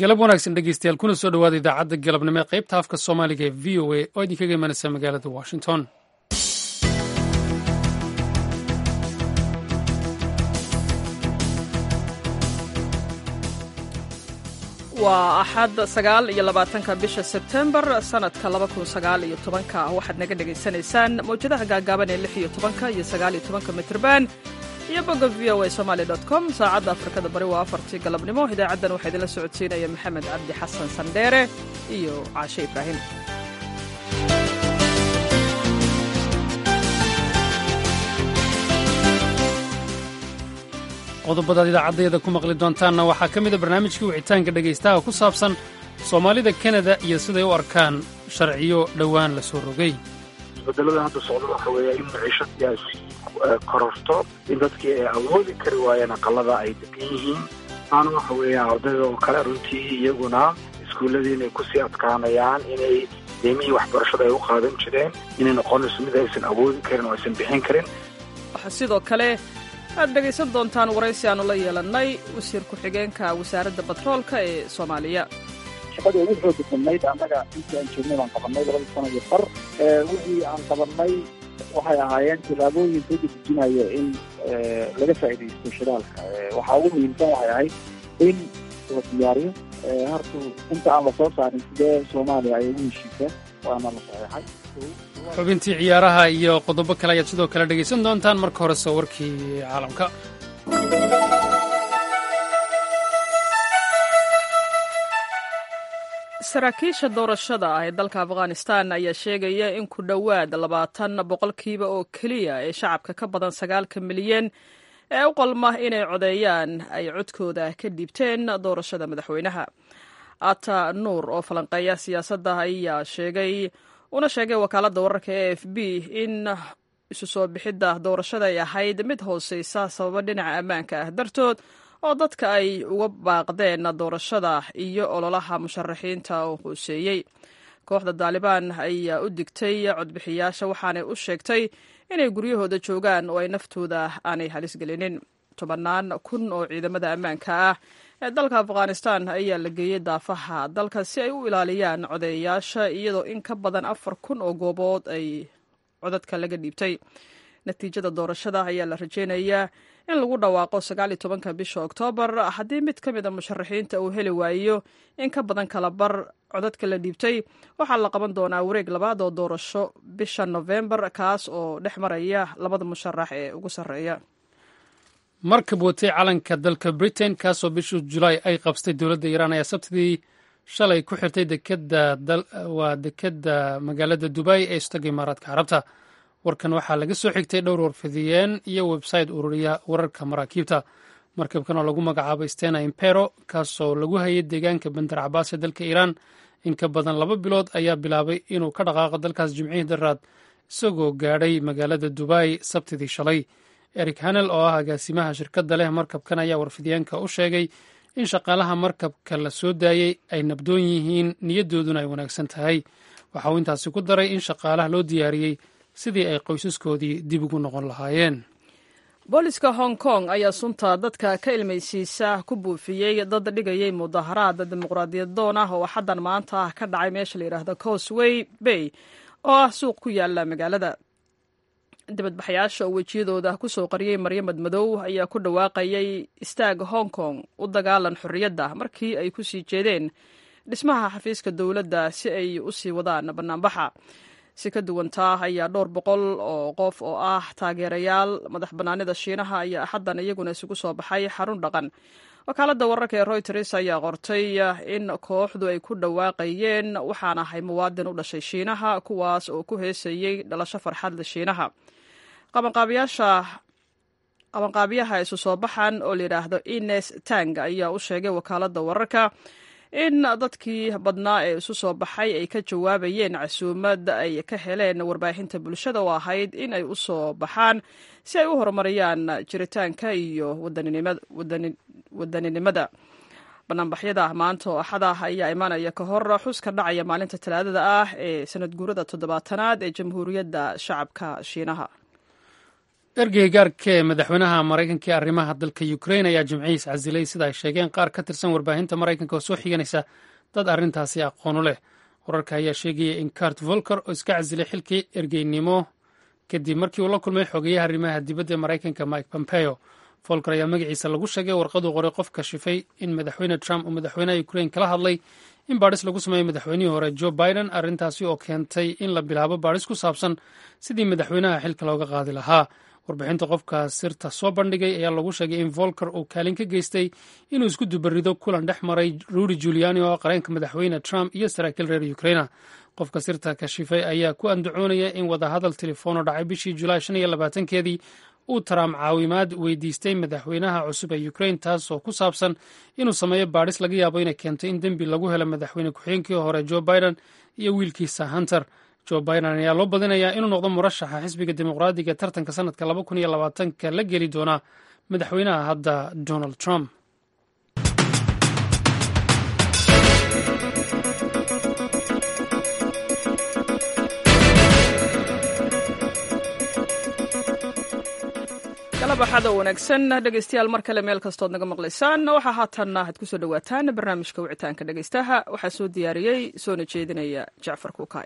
galab wanaagsan dhegeystayaal kuna soo dhowaada idaacadda galabnimo ee qaybta afka soomaaliga ee v o a oo idinkaga imanaysa magaalada washington waa axad sagaal iyo labaatanka bisha sebtembar sanadka laba kun sagaal iyo tobanka waxaad naga dhagaysanaysaan mawjadaha gaagaaban ee lix iyo tobanka iyo sagaal iyo tobanka mitrban iyo bogga v o a somaali dot com saacadda afrikada bari waa afartii galabnimo idaacaddan waxaa idinla socodsiinaya maxamed cabdi xasan sandheere iyo caashe ibraahim qodobadaad idaacaddeeda ku maqli doontaanna waxaa ka mida barnaamijkii wicitaanka dhegaystaha ku saabsan soomaalida kanada iyo siday u arkaan sharciyo dhowaan la soo rogay isbedelada hadda socda waxa weeya in maciishadyaa sii kororto in dadkii ay awoodi kari waayeen aqalada ay degan yihiin aana waxa weeya ardayda oo kale runtii iyaguna iskuulladii inay kusii adkaanayaan inay deemihii waxbarashada ay u qaadan jireen inay noqonayso mid aysan awoodi karin oo aysan bixin karin waxaa sidoo kale aad dhegaysan doontaan waraysi aanu la yeelannay wasiir ku-xigeenka wasaaradda batroolka ee soomaaliya shaqada ugu xooga badnayd annaga intii aan joognay baan qabanay labada sano iyo far wixii aan qabanay waxay ahaayeen tillaabooyin soo dedejinayo in laga faa'iidaysto shidaalka waxaa ugu muhiimsan waxay ahayd in la diyaariyo hartu inta aan la soo saarin sidee soomaaliya ay ugu heshiisa waana la saxeexay xubintii ciyaaraha iyo qodobo kale ayaad sidoo kale dhegaysan doontaan marka horese warkii caalamka saraakiisha doorashada ah ee dalka afghanistan ayaa sheegaya in ku dhowaad labaatan boqolkiiba oo keliya ee shacabka ka badan sagaalka milyan ee u qalma inay codeeyaan ay codkooda ka dhiibteen doorashada madaxweynaha ata nuur oo falanqeeya siyaasadda ayaa sheegay una sheegay wakaaladda wararka e f b in isu soo bixidda doorashada ay ahayd mid hooseysa sababo dhinaca ammaanka ah dartood oo dadka ay uga baaqdeen doorashada iyo ololaha musharaxiinta oo hooseeyey kooxda daalibaan ayaa u digtay codbixiyaasha waxaanay u sheegtay inay guryahooda joogaan oo ay naftooda aanay halis gelinin tobannaan kun oo ciidamada ammaanka ah ee dalka afghanistan ayaa la geeyey daafaha dalka si ay u ilaaliyaan codeeyayaasha iyadoo in ka badan afar kun oo goobood ay codadka laga dhiibtay natiijada doorashada ayaa la rajeynayaa in lagu dhawaaqo sagaal iyo tobanka bisha oktoobar haddii mid ka mid a musharaxiinta uu heli waayo in ka badan kala bar codadka la dhiibtay waxaa la qaban doonaa wareeg labaad oo doorasho bisha nofembar kaas oo dhex maraya labada musharax ee ugu sarreeya markab watay calanka dalka britain kaasoo bishii julaay ay qabstay dowladda iiraan ayaa sabtidii shalay ku xirtay waa dekedda magaalada dubay ee istaga imaaraadka carabta warkan waxaa laga soo xigtay dhowr warfidiyeen iyo website ururiya wararka maraakiibta markabkan oo lagu magacaabo stena impero kaasoo lagu hayay deegaanka bandar cabaas ee dalka iiraan in ka badan laba bilood ayaa bilaabay inuu ka dhaqaaqo dalkaas jimcihii daraad isagoo gaadhay magaalada dubay sabtidii shalay eric hanel oo ah agaasimaha shirkadda leh markabkan ayaa warfidiyeenka u sheegay in shaqaalaha markabka la soo daayey ay nabdoon yihiin niyadooduna ay wanaagsan tahay waxa uu intaasi ku daray in shaqaalaha loo diyaariyey sidii ay qoysaskoodii dib ugu noqon lahaayeen booliska hong kong ayaa sunta dadka ka ilmaysiisa ku buufiyey dad dhigayay mudaharaad dimuqraadiyad doon ah oo xaddan maanta ah ka dhacay meesha la yidhaahdo cosway bay oo ah suuq ku yaala magaalada dibadbaxayaasha oo wejiyadooda ku soo qariyey maryamed madow ayaa ku dhawaaqayay istaag hong kong u dagaalan xorriyadda markii ay ku sii jeedeen dhismaha xafiiska dowladda si ay u sii wadaan bannaanbaxa si ka duwantaa ayaa dhowr boqol oo qof oo ah taageerayaal madax bannaanida shiinaha ayaa axaddan iyaguna isugu soo baxay xarun dhaqan wakaaladda wararka ee royters ayaa qortay in kooxdu ay ku dhawaaqayeen waxaan ahay muwaadin u dhashay shiinaha kuwaas oo ku heesayey dhalasho farxadle shiinaha qabanqaabiyaha isu soo baxan oo layidhaahdo ines tang ayaa u sheegay wakaaladda wararka in dadkii badnaa ee isu soo baxay ay ka jawaabayeen casuumad ay ka heleen warbaahinta bulshada oo ahayd in ay u soo baxaan si ay u horumariyaan jiritaanka iyo wadaninimada banaanbaxyada maanta oo axada ayaa imaanaya ka hor xuska dhacaya maalinta talaadada ah ee sanad guurada toddobaatanaad ee jamhuuriyadda shacabka shiinaha ergeyga gaarka ee madaxweynaha maraykanka ee arrimaha dalka ukrain ayaa jimcihiis casilay sida ay sheegeen qaar ka tirsan warbaahinta maraykanka oo soo xiganaysa dad arrintaasi aqoonu leh wararka ayaa sheegaya in cart volker oo iska casilay xilkii ergeynimo kadib markii uu la kulmay xogeyaha arrimaha dibadda ee maraykanka mike pompeo volker ayaa magaciisa lagu sheegay warqaduu qoray qof kashifay in madaxweyne trump uu madaxweynaha ukrain kala hadlay in baadhis lagu sameeyey madaxweynihii hore joe biden arrintaasi oo keentay in la bilaabo baadhis ku saabsan sidii madaxweynaha xilka looga qaadi lahaa warbixinta qofka sirta soo bandhigay ayaa lagu sheegay in volker uu kaalin ka geystay inuu isku dubarido kulan dhex maray rudy juliani oo qareenka madaxweyne trump iyo saraakiil reer ukraina qofka sirta kashifay ayaa ku andacoonaya in wadahadal telefono dhacay bishii julaay shan iyo labaatankeedii uu trump caawimaad weydiistay madaxweynaha cusub ee ukrain taasoo ku saabsan inuu sameeyo baadhis laga yaabo inay keento in dembi lagu helo madaxweyne ku-xigeenkii hore joe biden iyo wiilkiisa hunter joe biden ayaa loo badinayaa inuu noqdo murashaxa xisbiga dimuqraadiga tartanka sanadka laba kun iyo labaatanka la geli doona madaxweynaha hadda donald trump galabaxada wanaagsan dhegeystayaal mar kale meel kastood naga maqlaysaan waxaa haatanna aad kusoo dhawaataan barnaamijka wicitaanka dhegeystaha waxaa soo diyaariyey soona jeedinaya jacfar kuukaay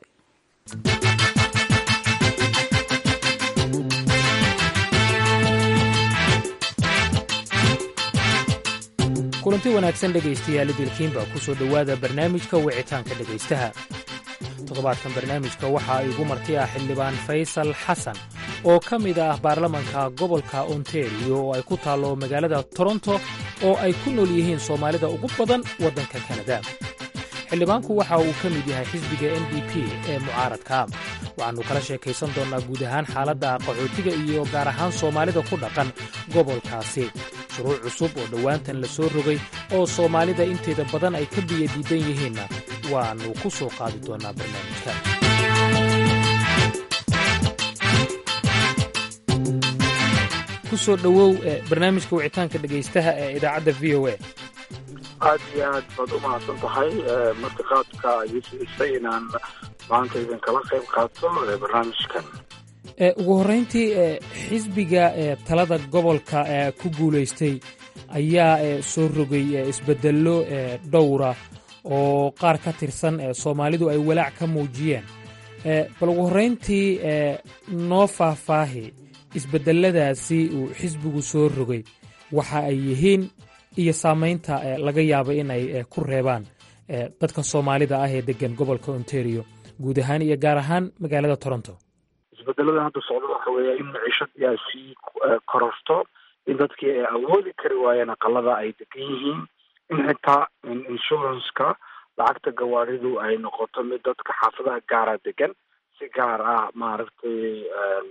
kulanti wanaagsan dhegaystayaal idilkiinba ku soo dhowaada barnaamijka wicitaanka dhegaystaha toddobaadkan barnaamijka waxaa igu marti ah xildhibaan faysal xasan oo ka mid ah baarlamanka gobolka ontario oo ay ku taallo magaalada toronto oo ay ku nool yihiin soomaalida ugu badan waddanka kanada xildhibaanku waxa uu ka mid yahay xisbiga n d p ee mucaaradka waxaannu kala sheekaysan doonnaa guud ahaan xaaladda qaxootiga iyo gaar ahaan soomaalida ku dhaqan gobolkaasi shuruuc cusub oo dhowaantan la soo rogay oo soomaalida inteeda badan ay ka biyo diidan yihiinna waannu ku soo qaadi doonnaa barnaamijka ku soo dhowow barnaamijka wicitaanka dhegaystaha ee idaacadda v o a aad iyo aad baad u mahadsan tahay martiqaadka ii siisay inaan maanta idinkala qayb qaato barnaamijkan ugu horrayntii xisbiga talada gobolka ku guulaystay ayaa soo rogay isbeddello dhowra oo qaar ka tirsan soomaalidu ay walaac ka muujiyeen bal ugu horrayntii noo faahfaahi isbeddelladaasi uu xisbigu soo rogay waxa ay yihiin iyo saamaynta laga yaaba in ay ku reebaan dadka soomaalida ah ee deggan gobolka ontario guud ahaan iyo gaar ahaan magaalada toronto isbedelada hadda socda waxa weeya in maciishad yaa sii kororto in dadkii ay awoodi kari waayeen aqalada ay degan yihiin in xitaa insurance-ka lacagta gawaaridu ay noqoto mid dadka xaafadaha gaara degan si gaar ah maaragtay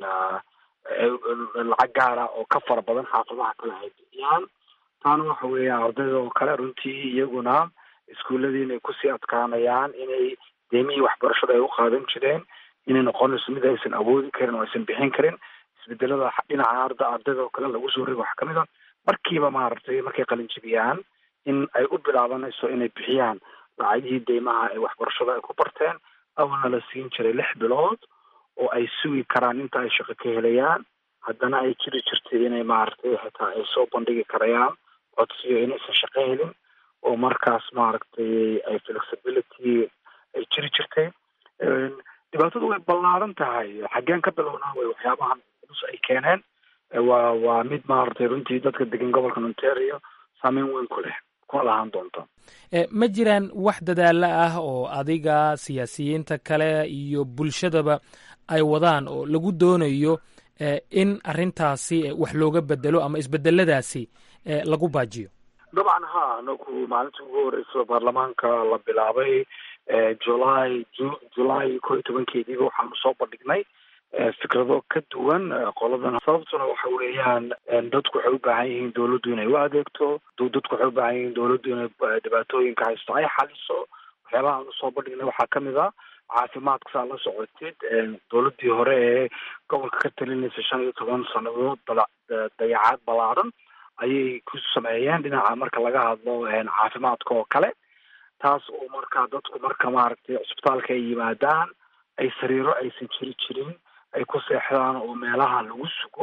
lacag gaara oo ka fara badan xaafadaha kale ay bixiyaan taana waxa weeya ardayda oo kale runtii iyaguna iskuuladii inay kusii adkaanayaan inay deemihii waxbarashada ay u qaadan jireen inay noqonayso mid aysan awoodi karin oo aysan bixin karin isbedelada dhinaca arda ardayda oo kale lagu soo rigo waxaa kamid a markiiba maaragtay markay qalinjibiyaan in ay u bilaabanayso inay bixiyaan lacagihii deymaha ee waxbarashada ay ku barteen awalna la siin jiray lix bilood oo ay sugi karaan inta ay shaqo ka helayaan haddana ay jiri jirtay inay maaragtay xitaa ay soo bandhigi karayaan codsiyo inaysan shaqo helin oo markaas maaragtay ay flexibility ay jiri jirtay dhibaatadu way ballaaran tahay xaggeen ka bilownaa way waxyaabahan culus ay keeneen waa waa mid maaragtay runtii dadka degan gobolka ontario saameyn weyn ku leh kuna lahaan doonto ma jiraan wax dadaalo ah oo adiga siyaasiyiinta kale iyo bulshadaba ay wadaan oo lagu doonayo in arrintaasi wax looga bedelo ama isbedeladaasi lagu baajiyo dabcan ha anaku maalintii ugu horeysa baarlamaanka la bilaabay july july ko iyo tobankeediiba waxaanu soo bandhignay fikrado ka duwan qoladan sababtuna waxa weeyaan dadku waxay u baahan yihiin dawladdu inay u adeegto dadku waxay u baahan yihiin dawladdu inay dhibaatooyinka haysto ay xaliso waxyaabaha aanu soo bandhignay waxaa kamid a caafimaadka saa la socotid dawladdii hore ee gobolka ka talinaysa shan iyo toban sanadood dayacaad ballaaran ayay ku sameeyeen dhinaca marka laga hadlo caafimaadka oo kale taas oo markaa dadku marka maaragtay cusbitaalka ay yimaadaan ay sariiro aysan jiri jirin ay ku seexdaan oo meelaha lagu sugo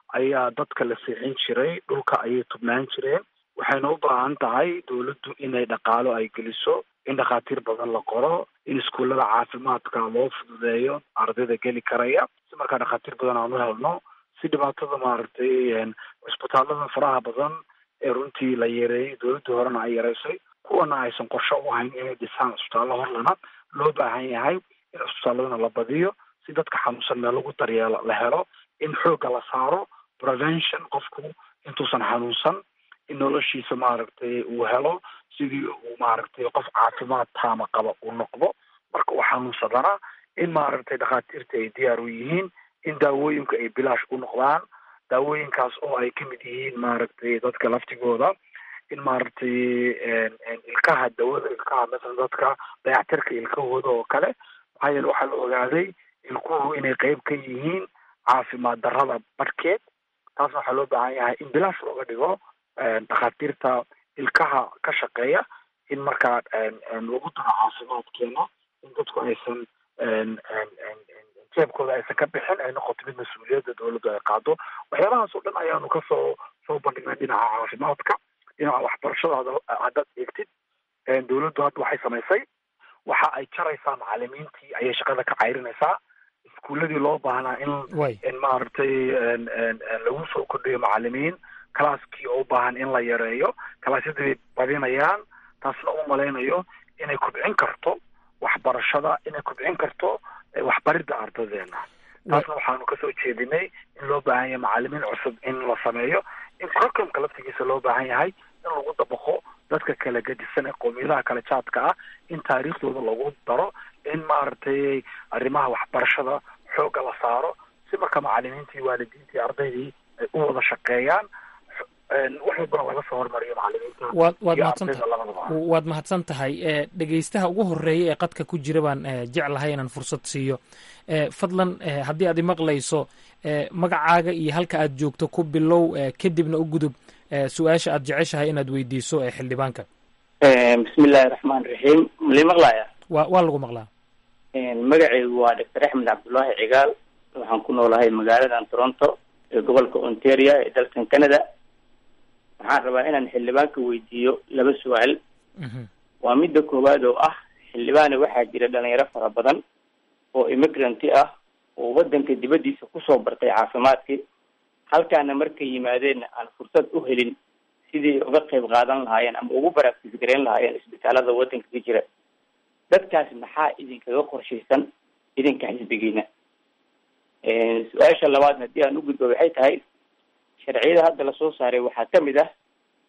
ayaa dadka la seexin jiray dhulka ayay tubnaan jireen waxayna u baahan tahay dawladdu inay dhaqaalo ay geliso in dhakhaatiir badan la qoro in iskuullada caafimaadka loo fududeeyo ardayda geli karaya si markaa dhakhaatiir badan aan u helno si dhibaatada maaragtay cisbitaallada faraha badan ee runtii la yareeyey dawladdii horena ay yareysay kuwana aysan qorsho u ahayn inay dhisaan cisbitaallo horlana loo baahan yahay in cisbitaalladana la badiyo si dadka xanuunsan meel lagu daryeelo la helo in xoogga la saaro prevention qofku intuusan xanuunsan in noloshiisa maaragtay uu helo sidii uu maaragtay qof caafimaad taama qaba uu noqdo marka uu xanuunsadana in maaragtay dhakhaatiirta ay diyaar u yihiin in daawooyinka ay bilaash u noqdaan daawooyinkaas oo ay kamid yihiin maaragtay dadka laftigooda in maaragtay ilkaha dawada ilkaha masalan dadka dayactirka ilkahooda oo kale maxaa yeele waxaa la ogaaday ilkuhu inay qeyb ka yihiin caafimaad darrada barhkeed taasna waxaa loo baahan yahay in bilaash looga dhigo dhakhaatiirta ilkaha ka shaqeeya in markaa lagu daro caafimaadkeena in dadku aysan jeebkooda aysan ka bixin ay noqoto mid mas-uuliyadda dawladdu ay qaado waxyaabahaas oo dhan ayaanu kasoo soo bandhignay dhinaca caafimaadka dhinaca waxbarashada haddaad eegtid dawladdu hadda waxay samaysay waxa ay jaraysaa macalimiintii ayay shaqada ka cayrinaysaa iskuuladii loo baahnaa in in maaragtay lagu soo kordhiyo macalimiin calaaskii oo u baahan in la yareeyo kalaasyadii bay badinayaan taasna u malaynayo inay kobcin karto waxbarashada inay kobcin karto waxbaridda ardadeena taasna waxaanu kasoo jeedinay in loo baahan yahay macalimiin cusub in la sameeyo in curriculumka laftigiisa loo baahan yahay in lagu dabaqo dadka kala gedisan ee qowmiyadaha kala jaadka ah in taariikhdooda lagu daro in maaragtay arrimaha waxbarashada xoogga la saaro si marka macalimiintii waalidiintii ardaydii ay u wada shaqeeyaan wax walbana laga soo hormariyo macalimiinta waad waad mahadsantahay waad mahadsan tahay dhegeystaha ugu horeeya ee qadka ku jira baan jeclahay inaan fursad siiyo fadlan haddii aad imaqlayso magacaaga iyo halka aad joogto ku bilow kadibna u gudub su-aasha aad jeceshahay inaad weydiiso ee xildhibaanka bismillahi raxmaan raxiim malii maqlaya wa waa lagu maqlaa magacaygu waa doctor axmed cabdullaahi cigaal waxaan ku noolahay magaaladan toronto ee gobolka ontario ee dalkan canada waxaan rabaa inaan xildhibaanka weydiiyo laba su-aal waa midda koowaad oo ah xildhibaane waxaa jira dhalinyaro fara badan oo immigranti ah oo waddanka dibaddiisa kusoo bartay caafimaadkii halkaana markay yimaadeenna aan fursad u helin sidii uga qayb qaadan lahaayeen ama ugu baraagtis gareyn lahaayeen isbitaalada waddanka ka jira dadkaas maxaa idinkaga qorshaysan idinka xisbigiina su-aasha labaadna haddii aan u gudbo waxay tahay sharciyada hadda lasoo saaray waxaa kamid ah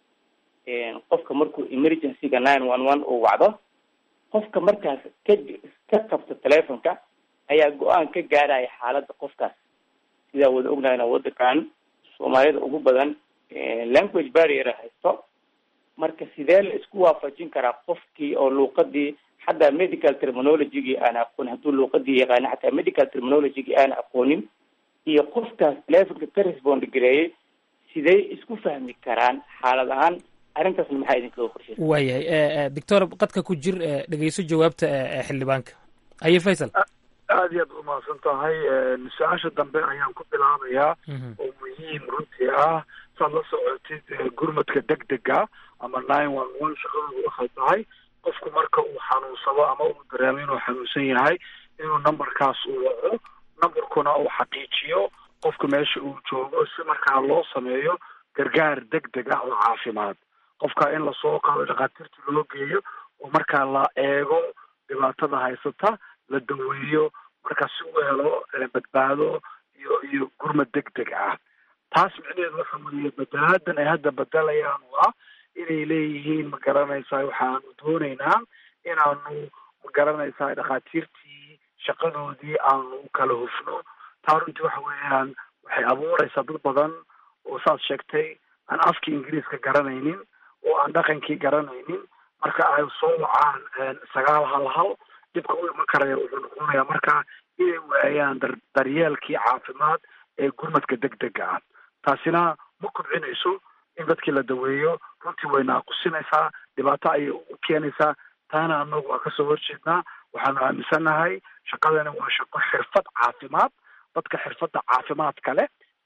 qofka markuu emergencyga nine one one uu wacdo qofka markaas ka ka qabto telefonka ayaa go-aan ka gaaraya xaaladda qofkaas sidaa wada ognahayna waddankan soomaalida ugu badan language barrier haysto marka sidee la isku waafajin karaa qofkii oo luuqadii xataa medical terminologygii aan aqoonin hadduu luuqadii yaqaana xataa medical terminologygii aan aqoonin iyo qofkaas telefonka ka respond gareeyay sidey isku fahmi karaan xaalad ahaan arrintaasna maxaa idinkaga qorshaysa waayahay doctor qadka ku jir dhegeyso jawaabta xildhibaanka haye faysal aada iyo aad umahadsan tahay su-aasha dambe ayaan ku bilaabayaa oo muhiim runtii ah saad la socotid gurmadka degdega ama nine one one shaqadooda waxay tahay qofku marka uu xanuunsado ama uu dareemo inuu xanuunsan yahay inuu numberkaas uu waco numberkuna uu xaqiijiyo qofka meesha uu joogo si markaa loo sameeyo gargaar degdeg ah oo caafimaad qofka in lasoo qaado dhakhaatiirta loo geeyo oo markaa la eego dhibaatada haysata la daweeyo markaa si uu helo badbaado iyo iyo gurmad degdeg ah taas micnaheedu waxa weeye bedelaadan ay hadda bedelayaan waa inay leeyihiin ma garanaysaa waxaanu doonaynaa inaanu ma garanaysaa dhakhaatiirtii shaqadoodii aanu kala hufno taa runtii waxa weeyaan waxay abuuraysaa dad badan oo saad sheegtay aan afkii ingiriiska garanaynin oo aan dhaqankii garanaynin marka ay soo wacaan sagaal hal hal dhibka u iman karaya wuxuu noqonayaa marka inay waayaan dar daryeelkii caafimaad ee gurmadka degdega ah taasina ma kobcinayso in dadkii la daweeyo runtii way naaqusinaysaa dhibaato ayay u keenaysaa taana anagu waa kasoo horjeednaa waxaanu aaminsannahay shaqadani waa shaqo xirfad caafimaad dadka xirfadda caafimaadka leh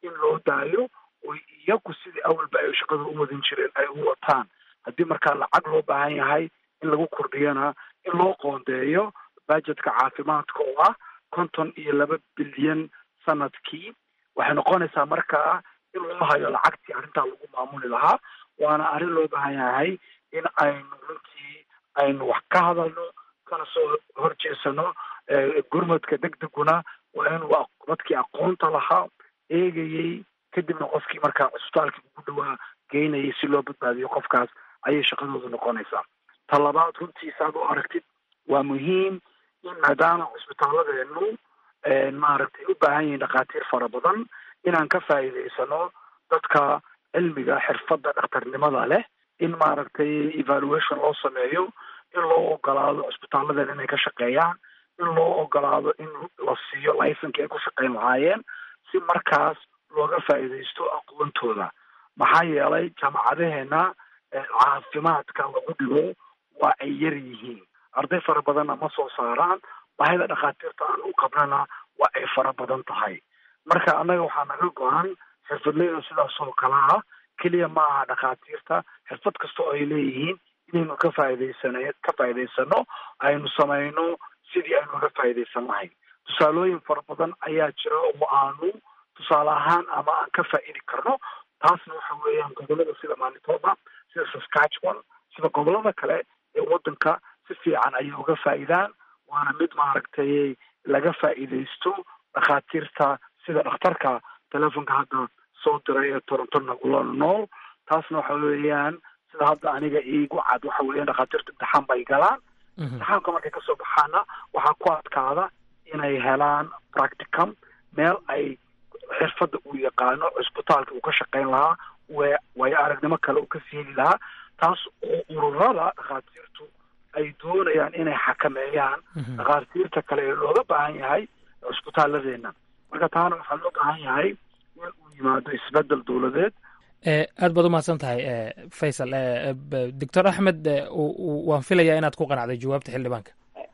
in loo daayo oo iyagu sidii awalba ay shaqada u wadin jireen ay u wataan haddii markaa lacag loo baahan yahay in lagu kordhiyana in loo qoondeeyo budgetka caafimaadka oo ah konton iyo laba bilyan sanadkii waxay noqonaysaa markaa in loo hayo lacagtii arrintaa lagu maamuli lahaa waana arrin loo baahan yahay in aynu runtii aynu wax ka hadalno kana soo horjeesano gurmadka degdeguna waa inuu dadkii aqoonta lahaa eegayey kadibna qofkii markaa cusbitaalkii ugu dhawaa geynayay si loo badbaadiyo qofkaas ayay shaqadoodu noqonaysaa ta labaad runtii saad u aragtid waa muhiim in maadaama cusbitaalladeenu maaragtay u baahan yihiin dhakhaatiir fara badan inaan ka faa'iidaysano dadka cilmiga xirfadda dhakhtarnimada leh in maaragtay evaluation loo sameeyo in loo ogolaado cusbitaalladeena inay ka shaqeeyaan in loo ogolaado in la siiyo licenki ay ku shaqeyn lahaayeen si markaas looga faa'iidaysto aqoontooda maxaa yeelay jaamacadaheena caafimaadka lagu dhigo waa ay yar yihiin arday fara badanna ma soo saaraan baahida dhakhaatiirta aan u qabnana waa ay fara badan tahay marka annaga waxaa naga go-an xirfadleyda sidaas oo kale ah keliya ma aha dhakhaatiirta xirfad kasta oo ay leeyihiin inaynu ka faa'iidaysan ka faa'iidaysano aynu samayno sidii aynu uga faa'iidaysan lahayn tusaalooyin fara badan ayaa jira oo aanu tusaale ahaan ama aan ka faa'idi karno taasna waxa weeyaan gobolada sida manitoba sida saskatchewan sida gobolada kale ee waddanka si fiican ayay uga faa'idaan waana mid maaragtay laga faa'iidaysto dhakhaatiirta sida dhakhtarka telefonka hadda soo diray ee toronto nagula nool taasna waxa weeyaan sida hadda aniga iigu cad waxa weeyaan dhakhaatiirta imtixaan bay galaan imtixaanka markay kasoo baxaana waxaa ku adkaada inay helaan practicum meel ay xirfadda uu yaqaano cusbitaalka uu ka shaqeyn lahaa w waayo aragnimo kale uu ka siini lahaa taas oo ururada dhakhaatiirtu ay doonayaan inay xakameeyaan dhakhaatiirta kale ee looga baahan yahay cusbitaalladeena marka taana waxaa loo baahan yahay in uu yimaado isbedel dowladeed aad baad umahadsan tahay faysal doctor axmed waan filayaa inaad ku qanacday jawaabta xildhibaanka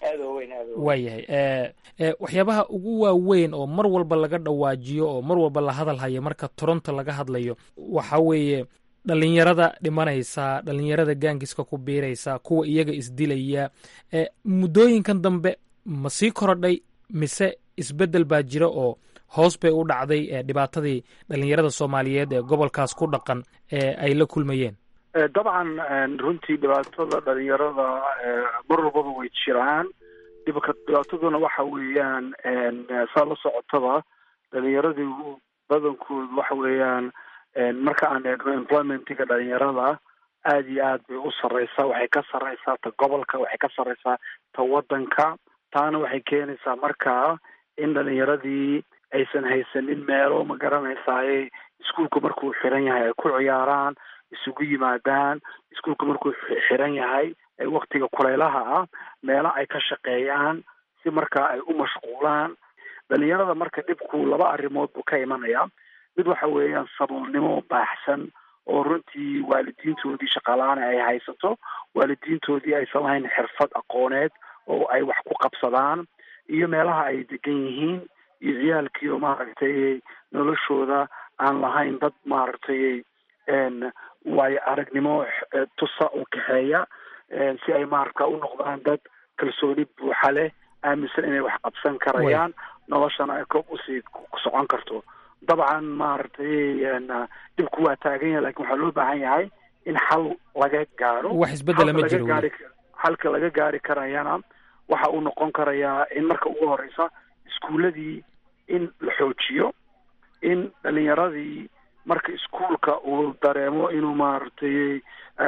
waayahay waxyaabaha ugu waaweyn oo mar walba laga dhawaajiyo oo mar walba la hadal hayo marka toronto laga hadlayo waxa weeye dhalinyarada dhimanaysa dhalinyarada gaangiska ku biiraysa kuwa iyaga isdilaya muddooyinkan dambe ma sii korodhay mise isbeddel baa jira oo hoos bay u dhacday dhibaatadii dhalinyarada soomaaliyeed ee gobolkaas ku dhaqan ee ay la kulmayeen dabcan runtii dhibaatada dhalinyarada mar walbaba way jiraan dhibka dhibaataduna waxa weeyaan saa la socotaba dhalinyaradii badankoodu waxa weeyaan marka aan eegno employmentiga dhalinyarada aada iyo aad bay u sarreysaa waxay ka sarreysaa ta gobolka waxay ka sarreysaa ta waddanka taana waxay keenaysaa markaa in dhalinyaradii aysan haysanin meelo ma garanaysaay iskuolka markuu xiran yahay ay ku ciyaaraan isugu yimaadaan iskuolka markuu xiran yahay waktiga kuleylaha ah meelo ay ka shaqeeyaan si markaa ay u mashquulaan dhalinyarada marka dhibku laba arrimood buu ka imanaya mid waxa weeyaan saboolnimo baaxsan oo runtii waalidiintoodii shaqaalaana ay haysato waalidiintoodii aysan lahayn xirfad aqooneed oo ay wax ku qabsadaan iyo meelaha ay degan yihiin iyo ciyaalkii oo maaragtay noloshooda aan lahayn dad maaragtay waayo aragnimo tusa oo kaxeeya si ay maaragta u noqdaan dad kalsooni buuxa leh aaminsan inay wax qabsan karayaan noloshana ay koob usii socon karto dabcan maaragtay dhibku waa taagan yahay lakin waxaa loo baahan yahay in xal laga gaaro wax isbedela ma jiro gaari xalka laga gaari karayana waxa uu noqon karayaa in marka ugu horeysa iskuuladii in la xoojiyo in dhalinyaradii marka iskuolka uu dareemo inuu maaragtay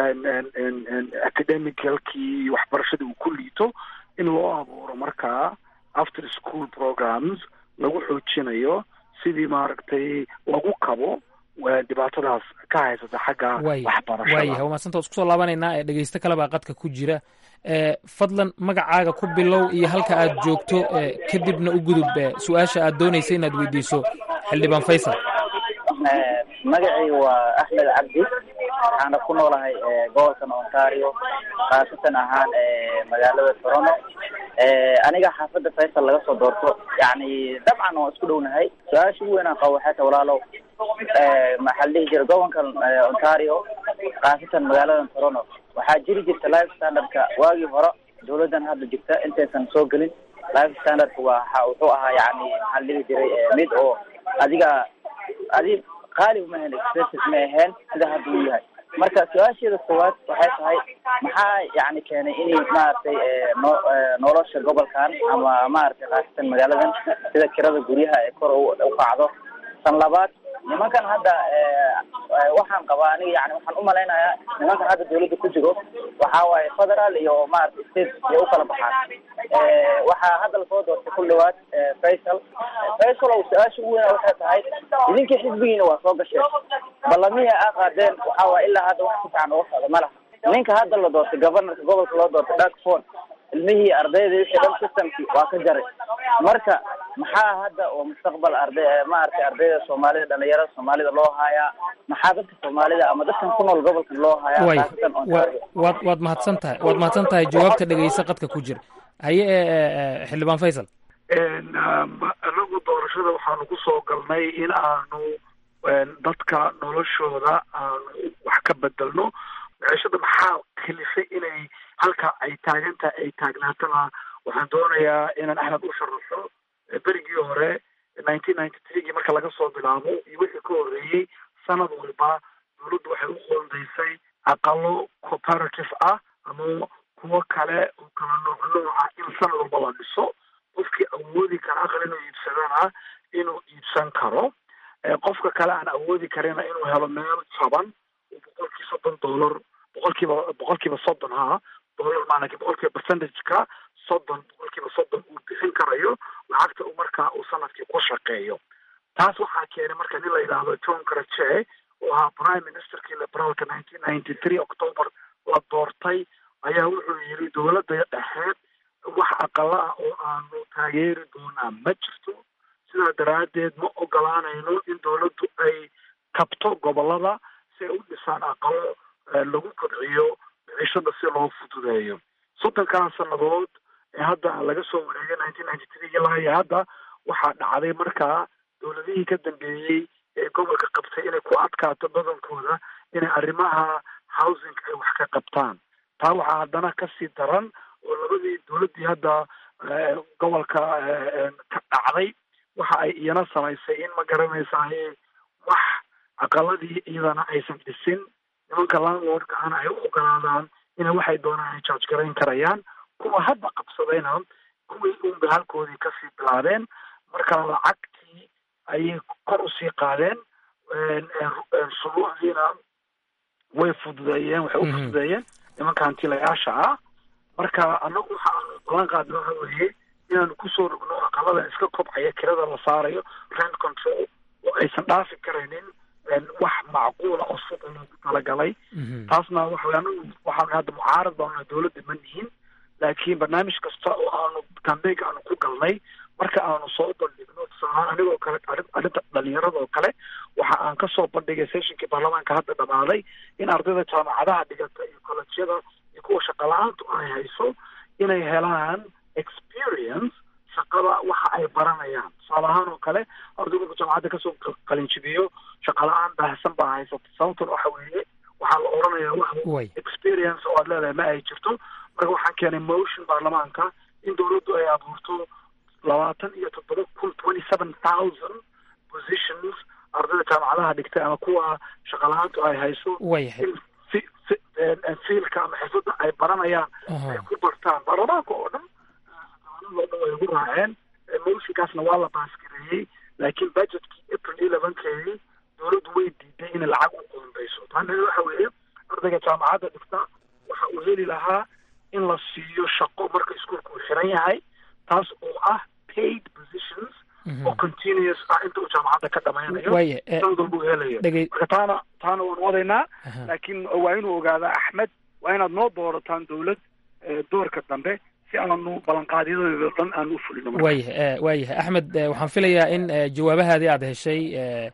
academicalkii iyo waxbarashadii uu ku liito in loo abuuro markaa after school programs lagu xoojinayo sidii maaragtay lagu kabo dhibaatadaas ka haysata xagga waxbarashada waayahay waa madsanta isku soo laabanaynaa ee dhegeysto kale baa qadka ku jira fadlan magacaaga ku bilow iyo halka aad joogto kadibna u gudub su-aasha aad doonaysa inaad weydiiso xildhibaan faysal magacii waa axmed cabdi waxaana ku noolahay gobolkan ontario khaasatan ahaan magaalada toronto aniga xaafadda faysal laga soo doorto yani dabcan waan isku dhownahay su-aasha ugu weyn aan qabo waxay tahay walaalow maxaa la dhihi jira gobolkan ontario khaasatan magaalada toronto waxaa jiri jirta life standardka waagii hore dawladdan hadda jirta intaysan soo gelin life standardka waa wuxuu ahaa yani maxaa la dhihi jiray mid oo adiga adi qaali ma ahayn expenses ma ahayn sida hadda uu yahay marka su-aasheeda koowaad waxay tahay maxaa yani keenay inay maaragtay no nolosha gobolkan ama maaragtay khaasatan magaaladan sida kirada guryaha ee kor u kacdo tan labaad nimankan hadda waxaan qabaa aniga yani waxaan umalaynayaa nimankan hadda dawladda ku jiro waxa waaye federal iyo maaragtay state iyo ukala baxaan waxaa hadda lasoo doortay ku dhawaad faisal faisal o su-aasha ugu weyna waxay tahay idinkii xisbigiina waa soo gasheen ballamihii aa qaadeen waxa waay ilaa hadda wax si fiican uga socda ma laha ninka hadda la doortay governorka gobolka loo doortay dakfon ilmihii ardayda wixii dhan systemkii waa ka jaray marka maxaa hadda oo mustaqbal arday maaragtay ardayda soomaalida dhalinyarada soomaalida loo haayaa maxaa dadka soomaalida ama dadkan ku nool gobolkan loo haayaa way khaasatan ontario waad waad mahadsan tahay waad mahadsan tahay jawaabta dhegeysa qadka ku jira haye ee xildhibaan faysal anagu doorashada waxaanu ku soo galnay in aanu dadka noloshooda aanu wax ka bedelno maciishada maxaa kalifay inay halka ay taagantahay ay taagnaatana waxaan doonayaa inaan axmed u sharaxo berigii hore nineteen ninety threegii marka laga soo bilaabo iyo wixii ka horreeyey sanad walba dawladdu waxay u qoondaysay aqalo cooperative ah ama kuwo kale oo kala nooc nooca in sanad walba la dhiso qofkii awoodi kara aqal inuu iibsadana inuu iibsan karo qofka kale aan awoodi karina inuu helo meel jaban oo boqolkii soddon dollar boqolkiiba boqolkiiba soddon ha dollar maalinki boqolkiiba percentageka soddon boqolkiiba soddon uu bixin karayo lacagta uu markaa uu sanadkii ku shaqeeyo taas waxaa keenay marka nin la yidhaahdo john crache oo ahaa prime ministerkii liberaalka nineteen ninety three october la doortay ayaa wuxuu yidhi dowladda dhexeed wax aqala ah oo aanu taageeri doonaa ma jirto sidaa daraaddeed ma ogolaanayno in dawladdu ay kabto gobolada si ay u dhisaan aqalo lagu kobciyo micishada si loo fududeeyo soddonkaa sannadood ee hadda laga soo wareegay nineteen ninety three ilaa iyo hadda waxaa dhacday markaa dowladihii ka dambeeyey ee gobolka qabtay inay ku adkaato badankooda inay arrimaha housing ay wax ka qabtaan taa waxaa haddana kasii daran oo labadii dowladdii hadda gobolka ka dhacday waxa ay iyana samaysay in ma garanaysaay wax aqaladii iyadana aysan dhisin nimanka landlordka ana ay u ogolaadaan inay waxay doonaan ay charge garayn karayaan kuwa hadda qabsadayna kuwii unba halkoodii kasii bilaabeen marka lacagtii ayay kor usii qaadeen shuruucdiina way fududeeyeen waxay u fududeeyeen nimanka hantilayaasha ah marka anagu waxa aanu balan qaadna waxa weeye inaanu kusoo rogno aqalada iska kobcaya kirada la saarayo rent control oo aysan dhaafi karaynin wax macquula oo sida loogu talagalay taasna waxa anagu waxaanu hadda mucaarad baana dowladda ma nihin laakiin barnaamij kasta oo aanu kambeynka aanu ku galnay marka aanu soo bandhigno tusaalahaan anigoo kale arrinta dhalinyarada oo kale waxa aan kasoo bandhigay sessionkii baarlamaanka hadda dhamaaday in ardayda jaamacadaha dhigata iyo kolleجyada iyo kuwa shaqala-aantu ay hayso inay helaan experience shaqada waxa ay baranayaan tusaale ahaan oo kale ardaygu marku jaamacadda kasoo qalinjibiyo shaqala-aan baahsan baa haysata sababtan waxa weeye waxaa la oranayaa wax experience oo aad leedahay ma ay jirto marka waxaan keenay motion baarlamaanka in dowladdu ay abuurto labaatan iyo toddoba kun twenty seven thousand positions ardayda jaamacadaha dhigtay ama kuwa shaqala-aantu ay hayso in fiilka ama xirfadda ay baranayaan ay ku bartaan baarlamaanka oo dhan oo dhan way ugu raaceen motionkaasna waa la baasgareeyey laakiin budgetkii april elevenkeedii dowladdu way diiday inay lacag u qoondayso taana waxa weeye ardayga jaamacadda dhigta waxa uu heli lahaa in la siiyo shaqo marka iskuolka uu xiran yahay taas oo ah paid positions oo continuous ah inta uu jaamacadda ka dhamaynayo sanad walba uu helayo marka taana taana waan wadaynaa laakiin waa inuu ogaadaa axmed waa inaad noo doorataan dowlad doorka dambe si aanu ballanqaadyadooda dhan aan u fulino waayahay waayahay axmed waxaan filayaa in jawaabahaadii aad heshay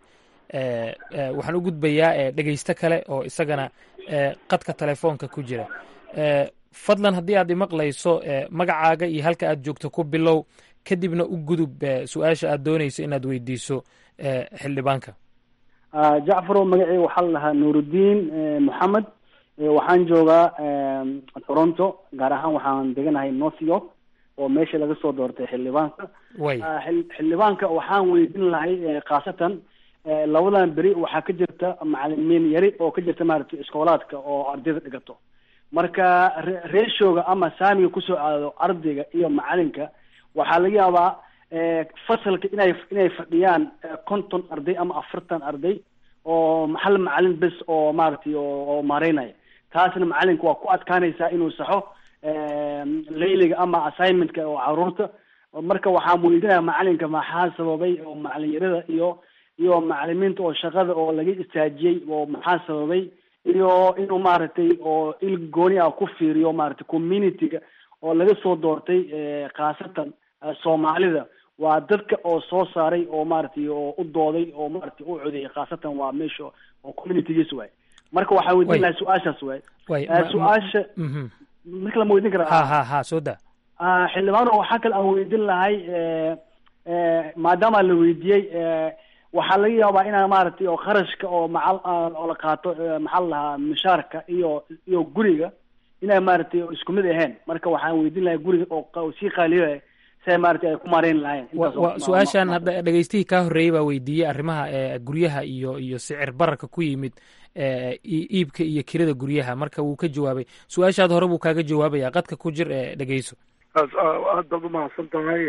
waxaan u gudbayaa dhegeysto kale oo isagana qadka telefoonka ku jira fadlan haddii aad imaqlayso magacaaga iyo halka aad joogto ku bilow kadibna u gudub su-aasha aad doonayso inaad weydiiso xildhibaanka jacfarow magacii waxaa la dhahaa nuurudiin moxamed waxaan joogaa toronto gaar ahaan waxaan deganahay north york oo meesha laga soo doortay xildhibaanka way xildhibaanka waxaan weydiin lahay khaasatan labadan beri waxaa ka jirta macalimiin yari oo ka jirta maaragtay iskoolaadka oo ardayda dhigato marka reeshooga ama saamiga kusoo aado ardayga iyo macalinka waxaa laga yaabaa fasalka inay inay fadhiyaan konton arday ama afartan arday oo hal macalin bes oo maaragtay oo maareynaya taasna macalinka waa ku adkaanaysaa inuu saxo layliga ama assignmentka oo caruurta marka waxaan weydiinaya macalinka maxaa sababay oo macalinyarada iyo iyo macalimiinta oo shaqada oo laga istaajiyey oo maxaa sababay iyo inuu maaragtay oo il gooni ah ku fiiriyo maaragtay communityga oo laga soo doortay khaasatan soomaalida waa dadka oo soo saaray oo maaragtay oo u dooday oo maaragtay u codeeyay khaasatan waa meesha oo communitygiis waay marka waxaa weydiin lahay su-aashaas waay su-aasha marka lama weydiin ha karaa ha ha soo da xildhibaano waxaa kale aan weydiin lahay maadaama la weydiiyey waxaa laga yaabaa inaa maaragtay oo kharashka oo macal oo la qaato maxaa la lahaa mishaarka iyo iyo guriga inay maaragtay isku mid ahayn marka waxaan weydiin lahay guriga oo sii qaaliyo siay maaragtay ay ku maareyn lahayn wa wa su-aashan hadda dhegeystihii kaa horreeyey baa weydiiyey arrimaha e guryaha iyo iyo sicir bararka ku yimid e iibka iyo kirada guryaha marka wuu ka jawaabay su-aashaad hore buu kaaga jawaabaya qadka ku jir ee dhegeyso aad baad umahadsan tahay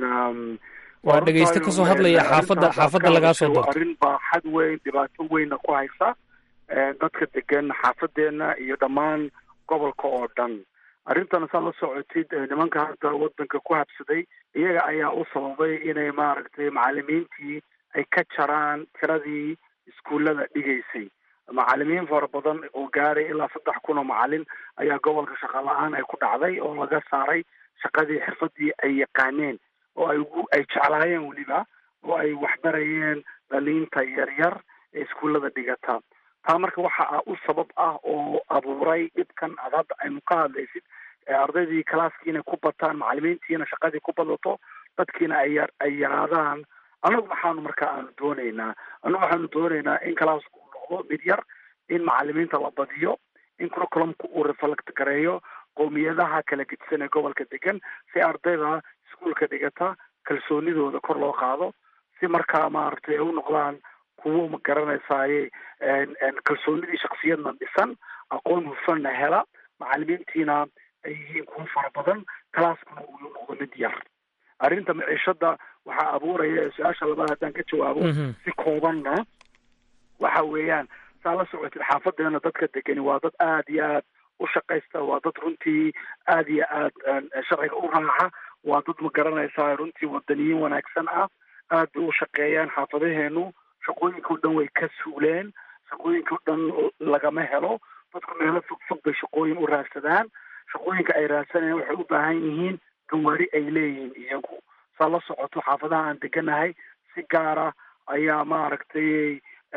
waa dhegeyste kasoo hadlaya xaafadda xaafadda lagaa soo doorto arrin baa xad weyn dhibaato weynna ku haysa dadka degan xaafadeena iyo dhammaan gobolka oo dhan arrintan saa la socotid nimanka hadda wadanka ku habsaday iyaga ayaa u sababay inay maaragtay macalimiintii ay ka jaraan tiradii iskuullada dhigaysay macalimiin fara badan oo gaaray ilaa saddex kun oo macalin ayaa gobolka shaqa la-aan ay ku dhacday oo laga saaray shaqadii xirfadii ay yaqaaneen oo ay ugu ay jeclaayeen weliba oo ay waxbarayeen dhaliinta yaryar ee iskuullada dhigata taa marka waxa u sabab ah oo abuuray dhibkan aad hadda aynu ka hadlaysid ardaydii kalaaskii inay ku bataan macalimiintiina shaqadii ku badato dadkiina ay ya ay yaraadaan annagu waxaanu marka aanu doonaynaa annagu waxaanu doonaynaa in kalaasku uu noqdo mid yar in macalimiinta la badiyo in curriculumka uu reflect gareeyo qowmiyadaha kala gedisan ee gobolka degan si ardayda iskuolka dhigata kalsoonidooda kor loo qaado si markaa maaragtay ay u noqdaan kuwo ma garanaysaaye kalsoonidii shaksiyadna dhisan aqoon hufanna hela macalimiintiina ay yihiin kuwo fara badan kalaaskuna uu noqdo mid yar arrinta maciishada waxaa abuuraya ee su-aasha labaad haddaan ka jawaabo si koobanna waxa weeyaan saa la socotid xaafadeena dadka degani waa dad aad iyo aad u shaqaysta waa dad runtii aad iyo aad sharciga u raaca waa dad ma garanaysaa runtii wadaniyiin wanaagsan ah aad bay u shaqeeyaan xaafadaheenu shaqooyinka o dhan way ka suuleen shaqooyinka o dhan lagama helo dadku meelo fog fog bay shaqooyin u raadsadaan shaqooyinka ay raadsanayaan waxay u baahan yihiin gawaari ay leeyihiin iyagu saa la socoto xaafadaha aan deganahay si gaara ayaa maaragtay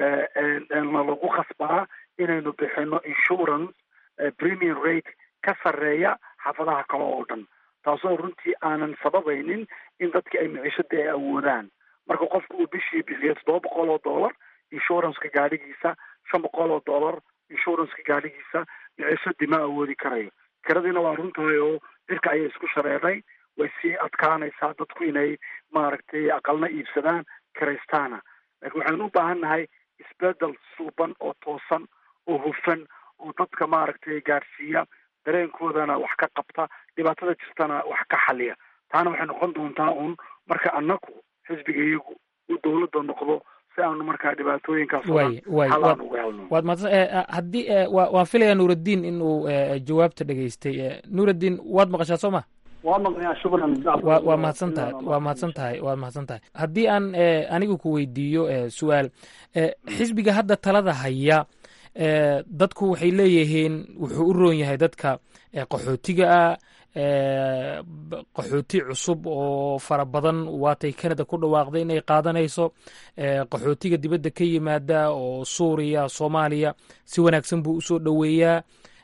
nalagu khasbaa inaynu bixino insurance premium rate ka sarreeya xaafadaha kale oo dhan taasoo runtii aanan sababaynin in dadki ay miciishada ay awoodaan marka qofku uu bishii bixiyo toddoba boqol oo dollar insuranceka gaadhigiisa shan boqol oo dollar insuranceka gaadhigiisa miciishadii ma awoodi karayo kiradiina waa runtahay oo cirka ayay isku shareeray way sii adkaanaysaa dadku inay maaragtay aqalna iibsadaan kiraystaana laakiin waxaynu u baahan nahay isbedel suuban oo toosan oo hufan oo dadka maaragtay gaadhsiiya dareenkoodana wax ka qabta dhibaatada jirtana wax ka xaliya taana waxay noqon doontaa un marka annaku xisbiga iyagu uu dowladda noqdo si aanu markaa dhibaatooyinkaas way way halaan uga helno waad mahadsan haddii wa waan filayaa nuuraddiin in uu jawaabta dhegaystay nuuraddiin waad maqashaa soo ma waa maqnayaa shukran wa waa mahadsan tahay waa mahadsan tahay waa mahadsan tahay haddii aan anigu ku weydiiyo su-aal xisbiga hadda talada haya dadku waxay leeyihiin wuxuu u roon yahay dadka qaxootiga ah qaxooti cusub oo fara badan waatay canada ku dhawaaqday inay qaadanayso qaxootiga dibadda ka yimaada oo suuriya soomaaliya si wanaagsan buu usoo dhoweeyaa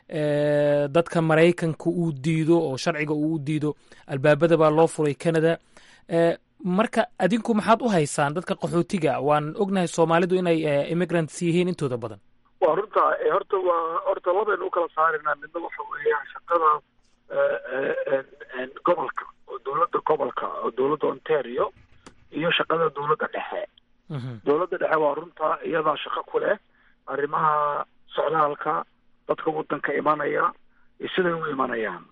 dadka maraykanka uu diido oo sharciga uu u diido albaabada baa loo furay canada marka adinku maxaad u haysaan dadka qaxootiga waan ognahay soomaalidu inay immigrants yihiin intooda badan waa runta horta waa horta labaynu ukala saarinaa midna waxa weeyaan shaqada gobolka oo dowladda gobolka oo dowladda ontario iyo shaqada dowladda dhexe dowladda dhexe waa runta iyadaa shaqo ku leh arrimaha socdaalka dadka waddanka imanaya iyo siday u imanayaan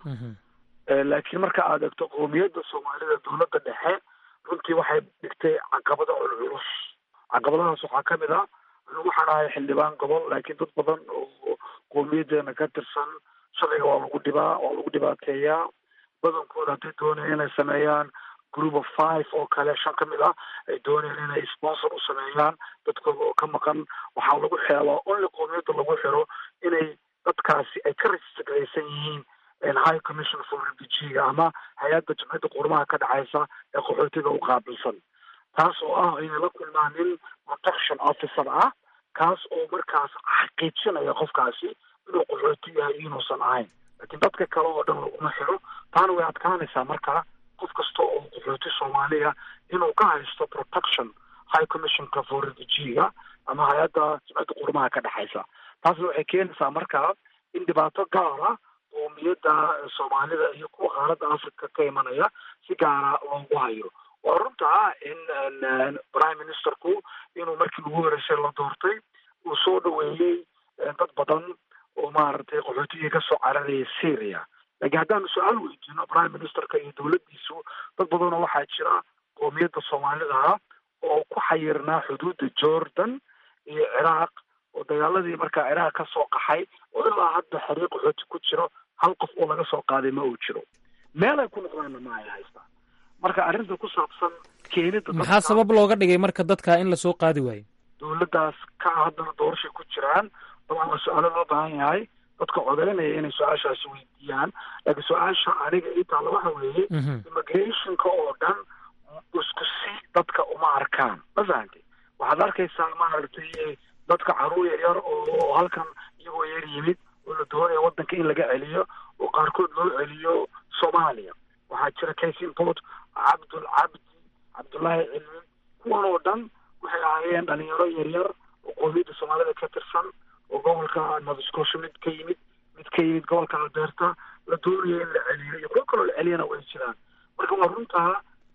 laakiin marka aad egto qoomiyadda soomaalida dowladda dhexe runtii waxay dhigtay caqabado culculus caqabadahaas waxaa ka mid ah waxaan ahay xildhibaan gobol laakiin dad badan oo qowmiyadeena ka tirsan sharciga waa lagu dhibaa waa lagu dhibaateeyaa badankooda hadday doonayaan inay sameeyaan group of five oo kale shan ka mid ah ay doonayaan inay sponsor u sameeyaan dadkooda oo ka maqan waxaa lagu xeelaa only qowmiyadda lagu xiro inay dadkaasi ay ka registraysan yihiin high commission for refugeega ama hay-adda jimciyadda qurmaha ka dhexaysa ee qaxootiga u qaabilsan taas oo ah inay la kulmaan nin protection officer ah kaas oo markaas xaqiijinaya qofkaasi inuu qaxooti yahay inuusan ahayn laakiin dadka kale oo dhan laguma xiro taana way adkaanaysaa markaa qof kasta oo qaxooti soomaaliya inuu ka haysto protection high commissionka for refugeega ama hay-adda jimciyadda qurmaha ka dhexaysa taasna waxay keenaysaa markaa in dhibaato gaara qoomiyadda soomaalida iyo kuwa qaaradda africa ka imanaya si gaara loogu hayo waa runtaa in prime ministerku inuu markii ugu horeysay la doortay uu soo dhaweeyey dad badan oo maaragtay qaxootigii kasoo cararaya syria laakiin haddaanu su-aal weydiino prime ministerka iyo dowladdiisu dad badanoo waxaa jira qoomiyadda soomaalidaha oo ku xayirnaa xuduudda jordan iyo ciraaq oo dagaaladii markaa ciraaq ka soo qaxay oo ilaa hadda xariiq qaxooti ku jiro hal qof oo laga soo qaaday ma uu jiro meel ay ku noqdaanna ma ay haystaan marka arrinta ku saabsan keenida maxaa sabab looga dhigay marka dadka in lasoo qaadi waayo dowladdaas ka haddana doorashay ku jiraan dabcan waa su-aalo loo baahan yahay dadka codeynaya inay su-aashaasi weydiiyaan laakiin su-aasha aniga ii taalla waxa weeye immigrationka oo dhan isku si dadka uma arkaan ma fahamtay waxaad arkaysaa maaragtay dadka caruur yar yar oo halkan iyagoo yar yimid oo la doonaya waddanka in laga celiyo oo qaarkood loo celiyo soomaaliya waxaa jira case import cabdul cabdi cabdullaahi cilmi kuwan oo dhan waxay ahaayeen dhalinyaro yaryar oo qoomiyadda soomaalida ka tirsan oo gobolka nova scotia mid ka yimid mid ka yimid gobolka alberta la doonayo in la celiyo iyo kuwo kaloo la celiyana way jiraan marka waa runtaa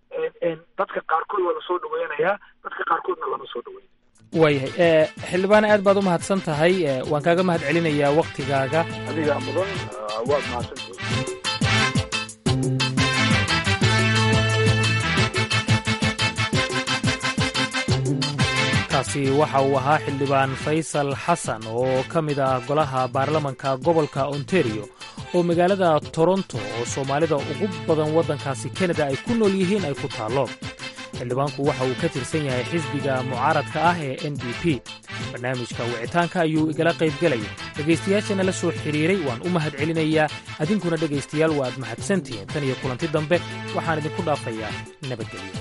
dadka qaarkood waa lasoo dhaweynayaa dadka qaarkoodna lama soo dhaweyn waayahay xildhibaan aad baad u mahadsan tahay waan kaaga mahad celinayaa waktigaaga adigaa mudan waad mahadsantahay kaasi waxa uu ahaa xildhibaan faysal xasan oo ka mid ah golaha baarlamanka gobolka ontario oo magaalada toronto oo soomaalida ugu badan waddankaasi kanada ay ku nool yihiin ay ku taallo xildhibaanku waxa uu ka tirsan yahay xisbiga mucaaradka ah ee n d p barnaamijka wicitaanka ayuu igala qaybgelaya dhegaystayaashana la soo xidhiiray waan u mahad celinayaa adinkuna dhegaystayaal waad mahadsantihiin tan iyo kulanti dambe waxaan idinku dhaafayaa nabadgelyo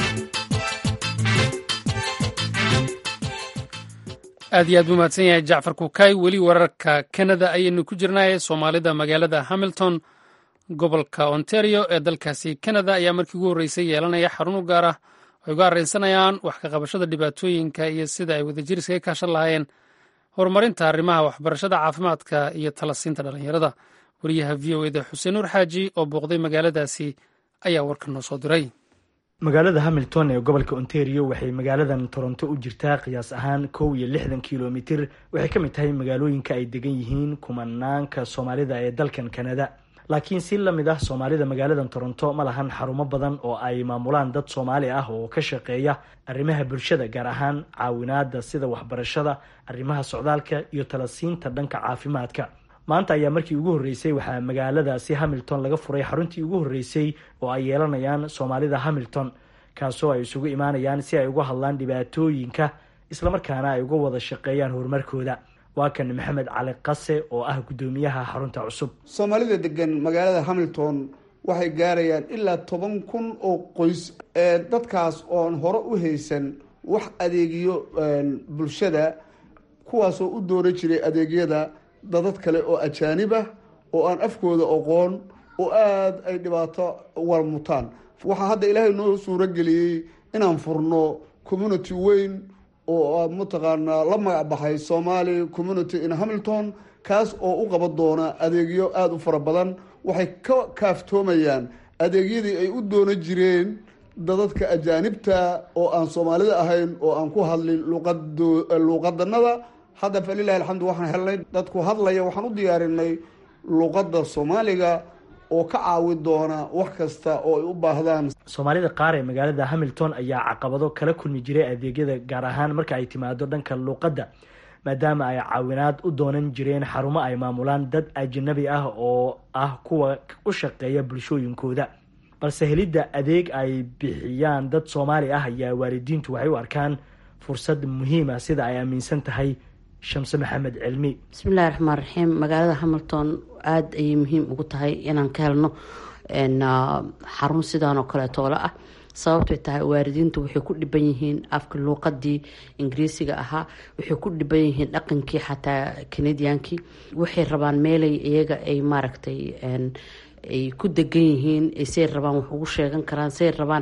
aad iyo aad buu mahadsan yahay jacfar kukay weli wararka kanada ayaynu ku jirnaaye soomaalida magaalada hamilton gobolka ontario ee dalkaasi kanada ayaa markii ugu horreysay yeelanaya xarun u gaar ah ay uga arraysanayaan wax ka qabashada dhibaatooyinka iyo sida ay wadajiriska ka kaashan lahaayeen horumarinta arrimaha waxbarashada caafimaadka iyo talasiinta dhallinyarada wariyaha v o eda xuseen nuur xaaji oo booqday magaaladaasi ayaa warka noo soo diray magaalada hamilton ee gobolka ontario waxay magaaladan toronto u jirtaa qiyaas ahaan kow iyo lixdan kilomitir waxay ka mid tahay magaalooyinka ay degan yihiin kumanaanka soomaalida ee dalkan kanada laakiin si la mid ah soomaalida magaaladan toronto ma lahan xarumo badan oo ay maamulaan dad soomaali ah oo ka shaqeeya arrimaha bulshada gaar ahaan caawinaada sida waxbarashada arrimaha socdaalka iyo talasiinta dhanka caafimaadka maanta ayaa markii ugu horreysay waxaa magaaladaasi hamilton laga furay xaruntii ugu horreysay oo ay yeelanayaan soomaalida hamilton kaasoo ay isugu imaanayaan si ay uga hadlaan dhibaatooyinka islamarkaana ay uga wada shaqeeyaan horumarkooda waa kan maxamed cali qase oo ah guddoomiyaha xarunta cusub soomaalida degan magaalada hamilton waxay gaarayaan ilaa toban kun oo qoys dadkaas oon hore u haysan wax adeegiyo bulshada kuwaasoo u dooran jiray adeegyada dadad kale oo ajaanib ah oo aan afkooda aqoon oo aada ay dhibaato warmutaan waxaa hadda ilaahay noo suuro geliyey inaan furno community weyn oo mataqaanaa la magac baxay somaali community in hamilton kaas oo u qaban doona adeegyo aada u fara badan waxay ka kaaftoomayaan adeegyadii ay u doono jireen dadadka ajaanibta oo aan soomaalida ahayn oo aan ku hadlin luuqadanada hadda falilahi alxamdu waxaan helnay dadku hadlaya waxaan u diyaarinay luuqadda soomaaliga oo ka caawi doona wax kasta oo ay u baahdaan soomaalida qaar ee magaalada hamilton ayaa caqabado kala kulmi jiray adeegyada gaar ahaan marka ay timaado dhanka luuqadda maadaama ay caawinaad u doonan jireen xarumo ay maamulaan dad ajanabi ah oo ah kuwa u shaqeeya bulshooyinkooda balse helidda adeeg ay bixiyaan dad soomaali ah ayaa waalidiintu waxay u arkaan fursad muhiima sida ay aaminsan tahay shamse maxamed cilmi bismillahi raxmaan raxiim magaalada hamilton aada ayay muhiim ugu tahay inaan ka helno xarun sidaan oo kaleetoola ah sababtay tahay waalidiintu waxay ku dhiban yihiin afka luuqadii ingiriisiga ahaa waxay ku dhiban yihiin dhaqankii xataa canadiankii waxay rabaan meelay iyaga ay maaragtay ay ku degan yihiin say rabaan wax ugu sheegan karaan say rabaan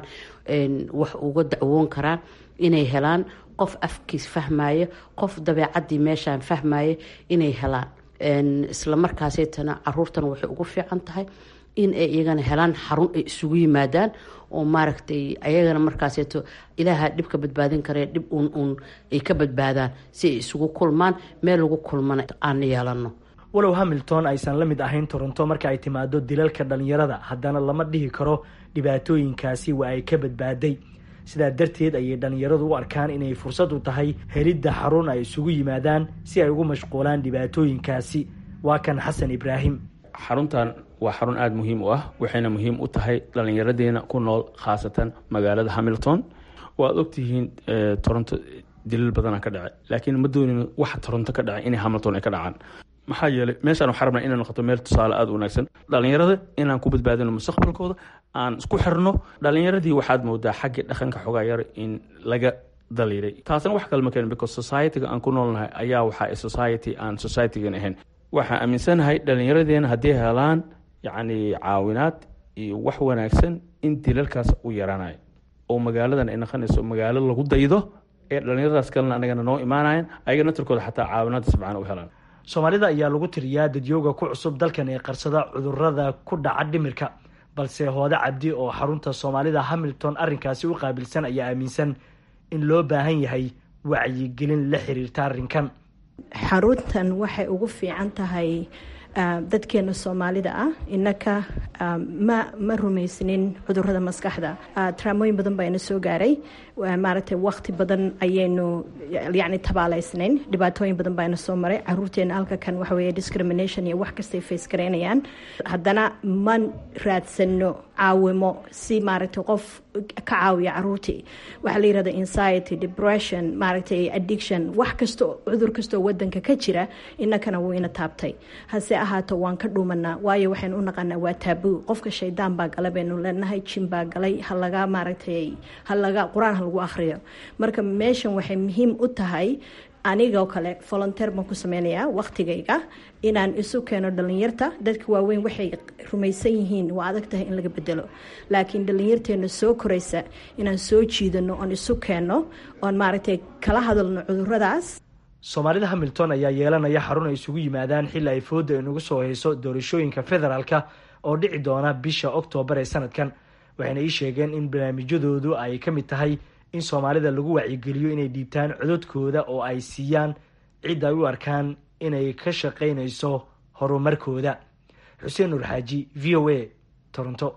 wax uga dacwoon karaan inay helaan qof afkiis fahmaya qof dabeecadii meeshaan fahmaya inay helaan isla markaasaytana caruurtana waxay ugu fiican tahay in ay iyagana helaan xarun ay isugu yimaadaan oo maaragtay ayagana markaaseeto ilaaha dhib ka badbaadin karee dhib uun uun ay ka badbaadaan si ay isugu kulmaan meel lagu kulmana aan yeelano walow hamilton aysan la mid ahayn toronto marka ay timaado dilalka dhalinyarada haddana lama dhihi karo dhibaatooyinkaasi waa ay ka badbaaday sidaa darteed ayay dhalinyaradu u arkaan inay fursad u tahay helidda xarun ay isugu yimaadaan si ay ugu mashquulaan dhibaatooyinkaasi waa kan xasan ibraahim xaruntan waa xarun aada muhiim u ah waxayna muhiim u tahay dhallinyaradeena ku nool khaasatan magaalada hamilton waad ogtihiin toronto dilal badana ka dhacay laakiin ma doonin waxa toronto ka dhacay inay hamilton ay ka dhacaan maxaa yeelay meeshaan waxaa rabnaa inay noqoto meel tusaale aada u wanaagsan dhallinyarada inaan ku badbaadino mustaqbalkooda aan isku xirno dhallinyaradii waxaad moodaa xaggii dhaqanka xogaa yar in laga daliiray taasna wax kale ma keenin because society-ga aan ku noolnahay ayaa waxaa society aan society-gan ahayn waxaan aaminsanahay dhallinyaradeena haddii helaan yacni caawinaad iyo wax wanaagsan in dilalkaas u yaraanayo oo magaaladan ay noqonayso magaalo lagu daydo ee dhallinyaradaas kalena anagana noo imaanayan ayaga natarkooda xataa caawinaadda si fiican u helaan soomaalida ayaa lagu tiriyaa dadyooga ku cusub dalkan ee qarsada cudurada ku dhaca dhimirka balse hoode cabdi oo xarunta soomaalida hamilton arrinkaasi u qaabilsan ayaa aaminsan in loo baahan yahay wacyigelin la xiriirta arrinkan xaruntan waxay ugu fiican tahay dadkeena soomaalida ah inaka ma ma rumaysnin cudurada maskaxda traamooyin badan baa ina soo gaaray maaragtay waqti badan ayaynu yani tabaaleysnayn dhibaatooyin badan baa ina soo maray caruurteena halka kan waxa weeye discrimination iyo wax kastay face garaynayaan haddana ma raadsano caawimo si maaragtay qof ka caawiya caruurtii waxaa la yirahda anxiety depression maaragtay addiction wax kasto cudur kastoo wadanka ka jira inakana wuu ina taabtay hase ahaato waan ka dhuumanaa waayo waxaynu u naqanaa waa taabuu qofka shaydaan baa gala baynu leenahay jin baa galay halaga maaragtay halaga qur-aan ha lagu akhriyo marka meeshan waxay muhiim u tahay anigoo kale volonteer baan ku sameynayaa waqtigayga inaan isu keeno dhalinyarta dadka waaweyn waxay rumaysan yihiin waa adag tahay in laga bedelo laakiin dhalinyarteena soo koraysa inaan soo jiidano oon isu keenno oon maaragtay kala hadalno cuduradaas soomaalida hamilton ayaa yeelanaya xarun ay isugu yimaadaan xilli ay fooda inagu soo hayso doorashooyinka federaalka oo dhici doona bisha oktoobar ee sanadkan waxayna ii sheegeen in barnaamijyadoodu ay ka mid tahay in soomaalida lagu wacyigeliyo inay dhiibtaan cododkooda oo ay siiyaan cid ay u arkaan inay ka shaqaynayso horumarkooda xuseen nuur xaaji v o a toronto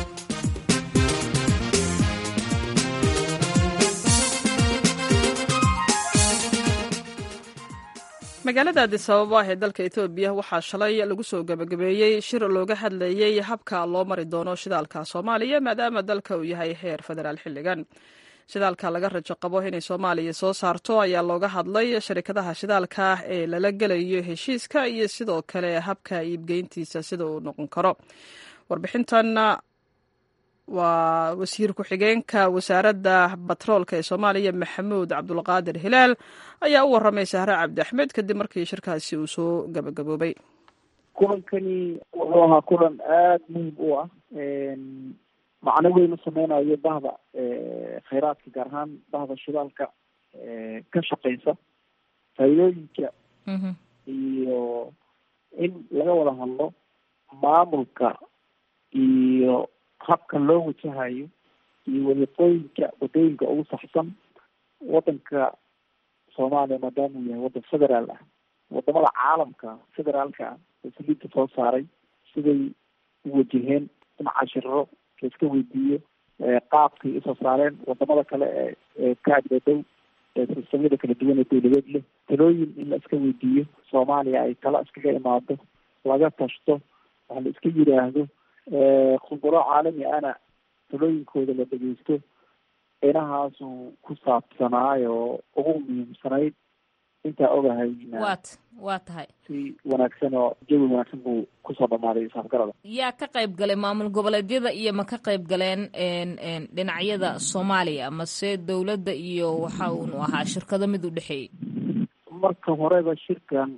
magaalada adisababa ee dalka etoobiya waxaa shalay lagu soo gebagabeeyey shir looga hadlayey habka loo mari doono shidaalka soomaaliya maadaama dalka uu yahay heer federaal xilligan shidaalka laga rajo qabo inay soomaaliya soo saarto ayaa looga hadlay sharikadaha shidaalka ee lala gelayo heshiiska iyo sidoo kale habka iibgeyntiisa sida uu noqon karo warbixintan waa wasiir ku-xigeenka wasaaradda batroolka ee soomaaliya maxamuud cabdulqaadir hilaal ayaa u waramay sahre cabdi axmed kadib markii shirkaasi uu soo gabagaboobay kulankani wuxuu ahaa kulan aada muhim u ah macno weyn u sameynayo bahda khayraadka gaar ahaan bahda shidaalka ka shaqeysa faa'iidooyinka iyo in laga wada hadlo maamulka iyo habka loo wajahayo iyo wadiqooyinka wadooyinka ugu saxsan wadanka soomaaliya maadaama uu yahay wadan federaal ah wadamada caalamka federaalka ah oo saliidka soo saaray siday u wajaheen in cashiro laiska weydiiyo qaabkay usoo saareen wadamada kale ee ee ka agdadhow ee sistamyada kala duwan ee dawladeed leh talooyin in la iska weydiiyo soomaaliya ay tala iskaga imaado laga tashto wax la iska yiraahdo khuburo caalami ana talooyinkooda la dhegeysto inahaasuu ku saabsanaayo ugu muhiimsanayd intaa ogahay waat waa tahay si wanaagsan oo jawi wanaagsan buu kusoo dhamaaday isafgarada yaa ka qayb galay maamul goboleedyada iyo ma ka qayb galeen dhinacyada soomaaliya mase dowladda iyo waxa uunu ahaa shirkado mid u dhexeeyey marka horeba shirkan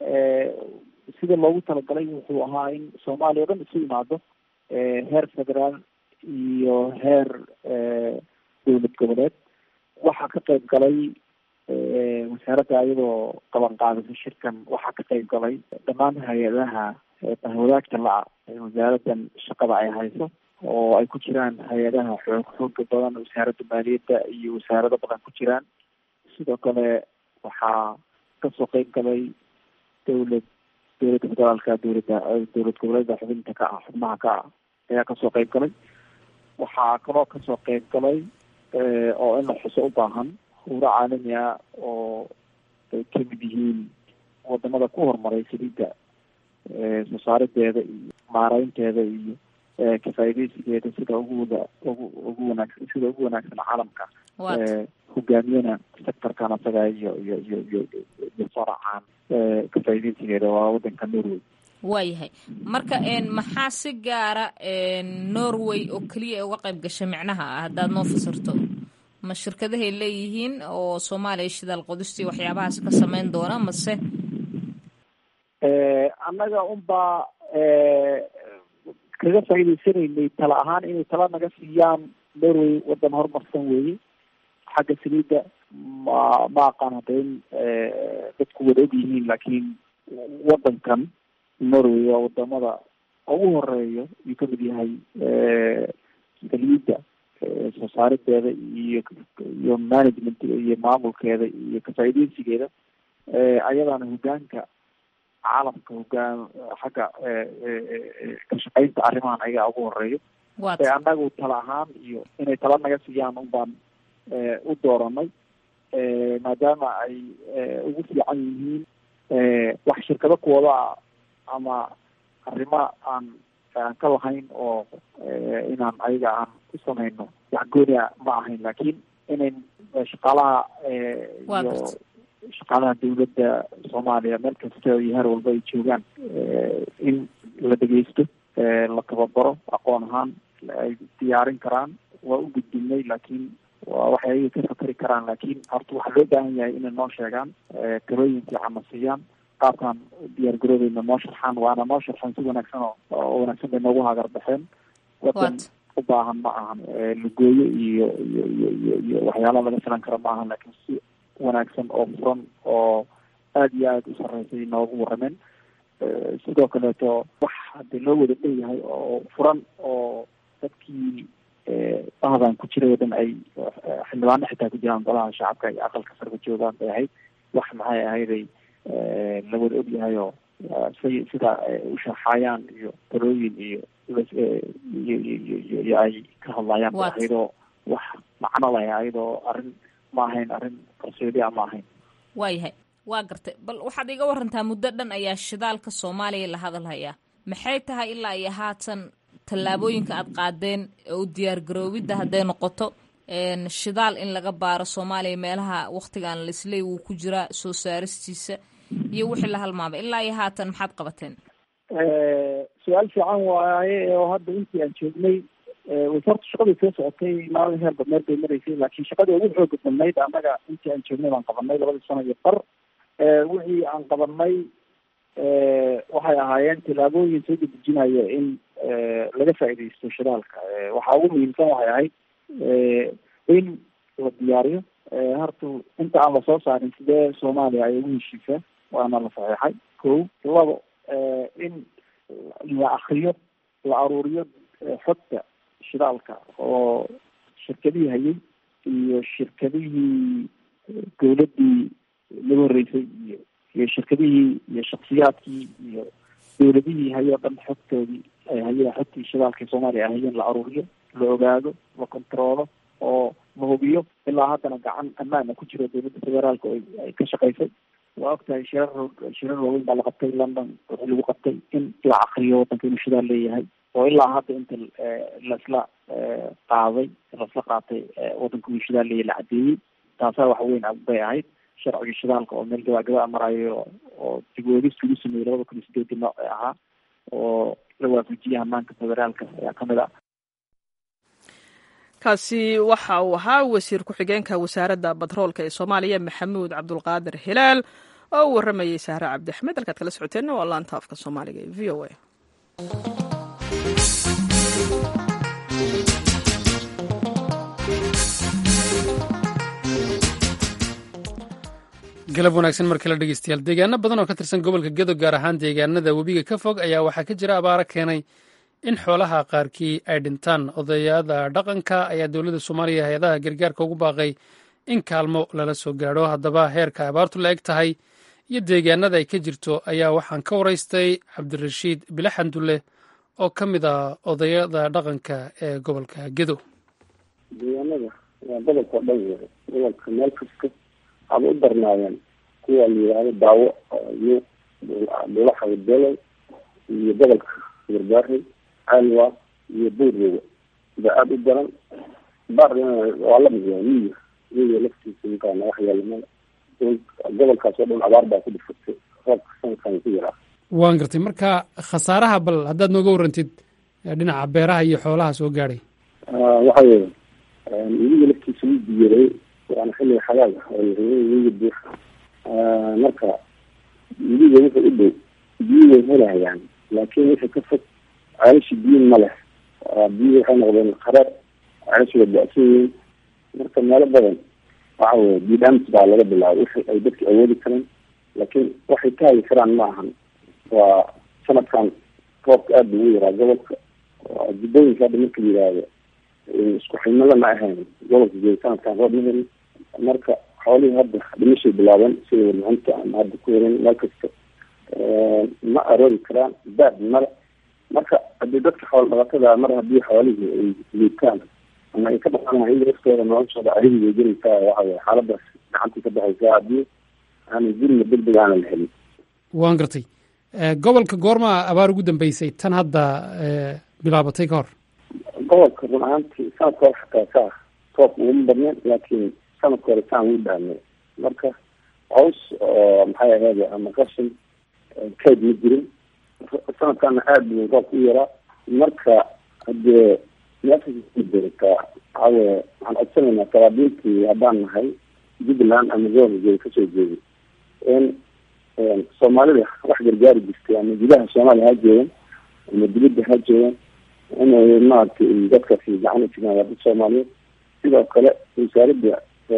sida loogu talagalay wuxuu ahaa in soomaaliya o dhan isu imaado heer federaal iyo heer dowlad goboleed waxaa ka qayb galay wasaaradda ayadoo qaban qaadisa shirkan waxaa ka qayb galay dhammaan hay-adaha wadaagta la-a wasaaraddan shaqada ay hayso oo ay ku jiraan hay-adaha xoog xooga badan wasaaradda maaliyadda iyo wasaarado badan ku jiraan sidoo kale waxaa kasoo qayb galay dowlad dowladda federaalka dowladda dowlad goboleedda xubinta ka ah xubnaha ka ah ayaa kasoo qayb galay waxaa kaloo kasoo qayb galay oo in la xuso u baahan huuro caalami ah oo ay kamid yihiin wadamada ku horumaray saliidda soo saarideeda iyo maareynteeda iyo kafaaideysigeeda sida uguwada ugu ugu wanaagsan sida ugu wanaagsan caalamka hogaamiyana sectorkan asaga iyo iyo iyo iyo iyo faracaan kafaaideysigeeda waa wadanka norway waayahay marka maxaa si gaara norway oo keliya ay uga qayb gashay micnaha ah haddaad noo fasirto ma shirkadahay leeyihiin oo soomaaliya shidaal qodistii waxyaabahaas ka sameyn doona mase annaga unbaa kaga faa'iideysanaynay tala ahaan inay tala naga siiyaan norway wadan horumarsan weeye xagga saliidda ma ma aqaan hadda in dadku wada og yihiin laakiin wadankan norway waa wadamada ugu horeeyo ayuu kamid yahay saliidda soo saarideeda iyo iyo managementga iyo maamulkeeda iyo kafaaideysigeeda ayadaana hogaanka caalamka hogaan xagga ka shaqeynta arrimahan ayagaa ugu horeeyo e annagu tala ahaan iyo inay tala naga siiyaan un baan u dooranay maadaama ay ugu fiican yihiin wax shirkado kuwada ama arrimo aan aan ka lahayn oo inaan ayaga aan u samayno wax goonia ma ahayn laakiin inayn shaqaalaha iyo shaqaalaha dawladda soomaaliya meel kasta iyo heer walba ay joogaan in la dhegeysto la tababaro aqoon ahaan ay diyaarin karaan waa u gudbinay laakiin waa waxay ayaga ka fakeri karaan laakiin horta waxaa loo baahan yahay inay noo sheegaan talooyin fiican na siiyaan qaabkaan diyaar garoobeyna noo sharxaan waana noo sharxeen si wanaagsan oo wanaagsan bay noogu hagar baxeen wadan u baahan ma ahan lagooyo iyo iyo iyo iyo iyo waxyaalaha laga filan karo ma ahan laakiin si wanaagsan oo furan oo aada iyo aada u sareysay noogu warameen sidoo kaleeto wax hadee loo wada dheeyahay oo furan oo dadkii bahdan ku jiray oo dhan ay xildhibaano xitaa ku jiraan golaha shacabka iyo aqalka sarka joogaan bay ahayd wax maxay ahayday la wada ogyahay oo say sida u sharxayaan iyo talooyin iyo iyo iyo iyo ay ka hadlayaan ba ayadoo wax macno leh ayadoo arrin ma ahayn arrin qarsoodi a ma ahayn waayahay waa gartay bal waxaad iga warantaa muddo dhan ayaa shidaalka soomaaliya la hadalhayaa maxay tahay ilaa iyo haatan tallaabooyinka aad qaadeen oo diyaar garoobidda hadday noqoto shidaal in laga baaro soomaaliya meelaha waktigan lisley wuu ku jiraa soo saaristiisa iyo wixii la halmaamay ilaa iyo haatan maxaad qabateen su-aal fiican waaye oo hadda intii aan joognay wasarta shaqadii soo socotay maalin heer badneer bay maraysay laakiin shaqadii ugu xooga badnayd annaga intii aan joognay baan qabanay labadii sano iyo bar wixii aan qabanay waxay ahaayeen tilaabooyin soo dedejinaya in laga faaidaysto shidaalka waxaa ugu muhiimsan waxay ahayd in la diyaariyo horta inta aan lasoo saarin sidee soomaaliya ay ugu heshiisaa waana la saxeexay ko labo in la akriyo la aruuriyo xogta shidaalka oo shirkadihii hayay iyo shirkadihii dawladdii laga horreysay iyo iyo shirkadihii iyo shaksiyaadkii iyo dawladihii hayoo dhan xogtoodii ay hayeen xogtii shidaalka soomaaliya ay hayeen la aruuriyo la ogaado la controolo oo la hubiyo ilaa haddana gacan ammaana ku jiro dawladda federaalka oo ay ka shaqaysay waa ogtahay shirar shirar waaweyn baa la qabtay london wixii lagu qabtay in la akriyo waddanka inuu shidaal leeyahay oo ilaa hadda inta laisla qaaday laisla qaatay waddanka inuu shidaal leeyahay la cadeeyey taasaa wax weyn bay ahayd sharciga shidaalka oo meel gabagaba marayo oo dib uegis lagu sameeyey labada kun iyo sideedii nooc ee ahaa oo la waafajiyay hamaanka federaalka ayaa kamid ah kaasi waxa uu ahaa wasiir ku-xigeenka wasaaradda batroolka ee soomaaliya maxamuud cabdulqaadir hilaal oo u warramayay sahre cabdi axmed halkaad kala socoteenna waa laanta afka soomaaliga ee v o a galab wanaagsan mar kale dhegeystayaal deegaano badan oo ka tirsan gobolka gedo gaar ahaan deegaanada webiga ka fog ayaa waxaa ka jira abaaro keenay in xoolaha qaarkii ay dhintaan odayada dhaqanka ayaa dowladda soomaaliya hay-adaha gargaarka ugu baaqay in kaalmo lala soo gaadho haddaba heerka abaartu la eg tahay iyo deegaanada ay ka jirto ayaa waxaan ka waraystay cabdirashiid bilaxandulle oo ka mid ah odayada dhaqanka ee gobolka gedo deegaanada waa gobolka o dhan yahay gobolka meel kasta haba u darnaayeen kuwa la yidhaahdo daawo iyo dhulaxa wadalow iyo gobolka garbaari alwa iyo buurroga ba aada u daran baar waa lamid yahay miya miya laftiisa inkaana wax yeelamada gobolkaas oo dhan abaar baa ku dhifatay roobka sankan ku yaraa waan gartay marka khasaaraha bal haddaad nooga warrantid dhinaca beeraha iyo xoolaha soo gaadhay waxa weeye weliga laftiisa wuu biyeray waana xilliga xagaag ah oo weliga buuxa marka weliga wuxuu u dhow biyo way helayaan laakiin wixii ka fog ceelasha biyo ma leh biyo waxay noqdeen qareer ceelasha waa da-san yihiin marka meelo badan waxa weye bidhaams baa laga bilaabay wixii ay dadka awoodi kareen laakiin waxay ka hagi karaan ma ahan waa sanadkan roobka aada buu ugu yaraa gobolka jubbooyinka hadda marka la yidhaahdo isku ximada ma ahayn gobolka jooga sanadkan roob ma helin marka xoolihii hadda dhimashay bilaabeen sida warmacinta ama hadda ku herin meel kasta ma aroori karaan baad male marka hadii dadka xoolo dhaqatada mar haddii xoolihii ay liitaan ama ay ka dhaqanayan in laftooda noloshooda arigi bay gelaysaa waxa weye xaaladaas gacantii ka baxaysaa haddii aanay gurina deg deg aana la helin waan gartay gobolka goormaa abaar ugu dambeysay tan hadda bilaabatay ka hor gobolka run ahaantii sanadka hore xataa saa roob uguma badneen laakiin sanadka hore saan wuu dhaamay marka caws oo maxay ahayd ama qashin kayd ma jirin sanadkana aada buu roobka u yaraa marka hadee meeshadartaa waxaawe waxaan codsanaynaa saraabiintii haddaan nahay jubbaland ama gobolka kasoo jeeday in soomaalida wax gargaari jirtay ama gudaha soomaaliya ha joogan ama dibadda ha joogan inay maaragtay dadkaasi gacan ujigaan waa dad soomaaliyeed sidoo kale wasaaradda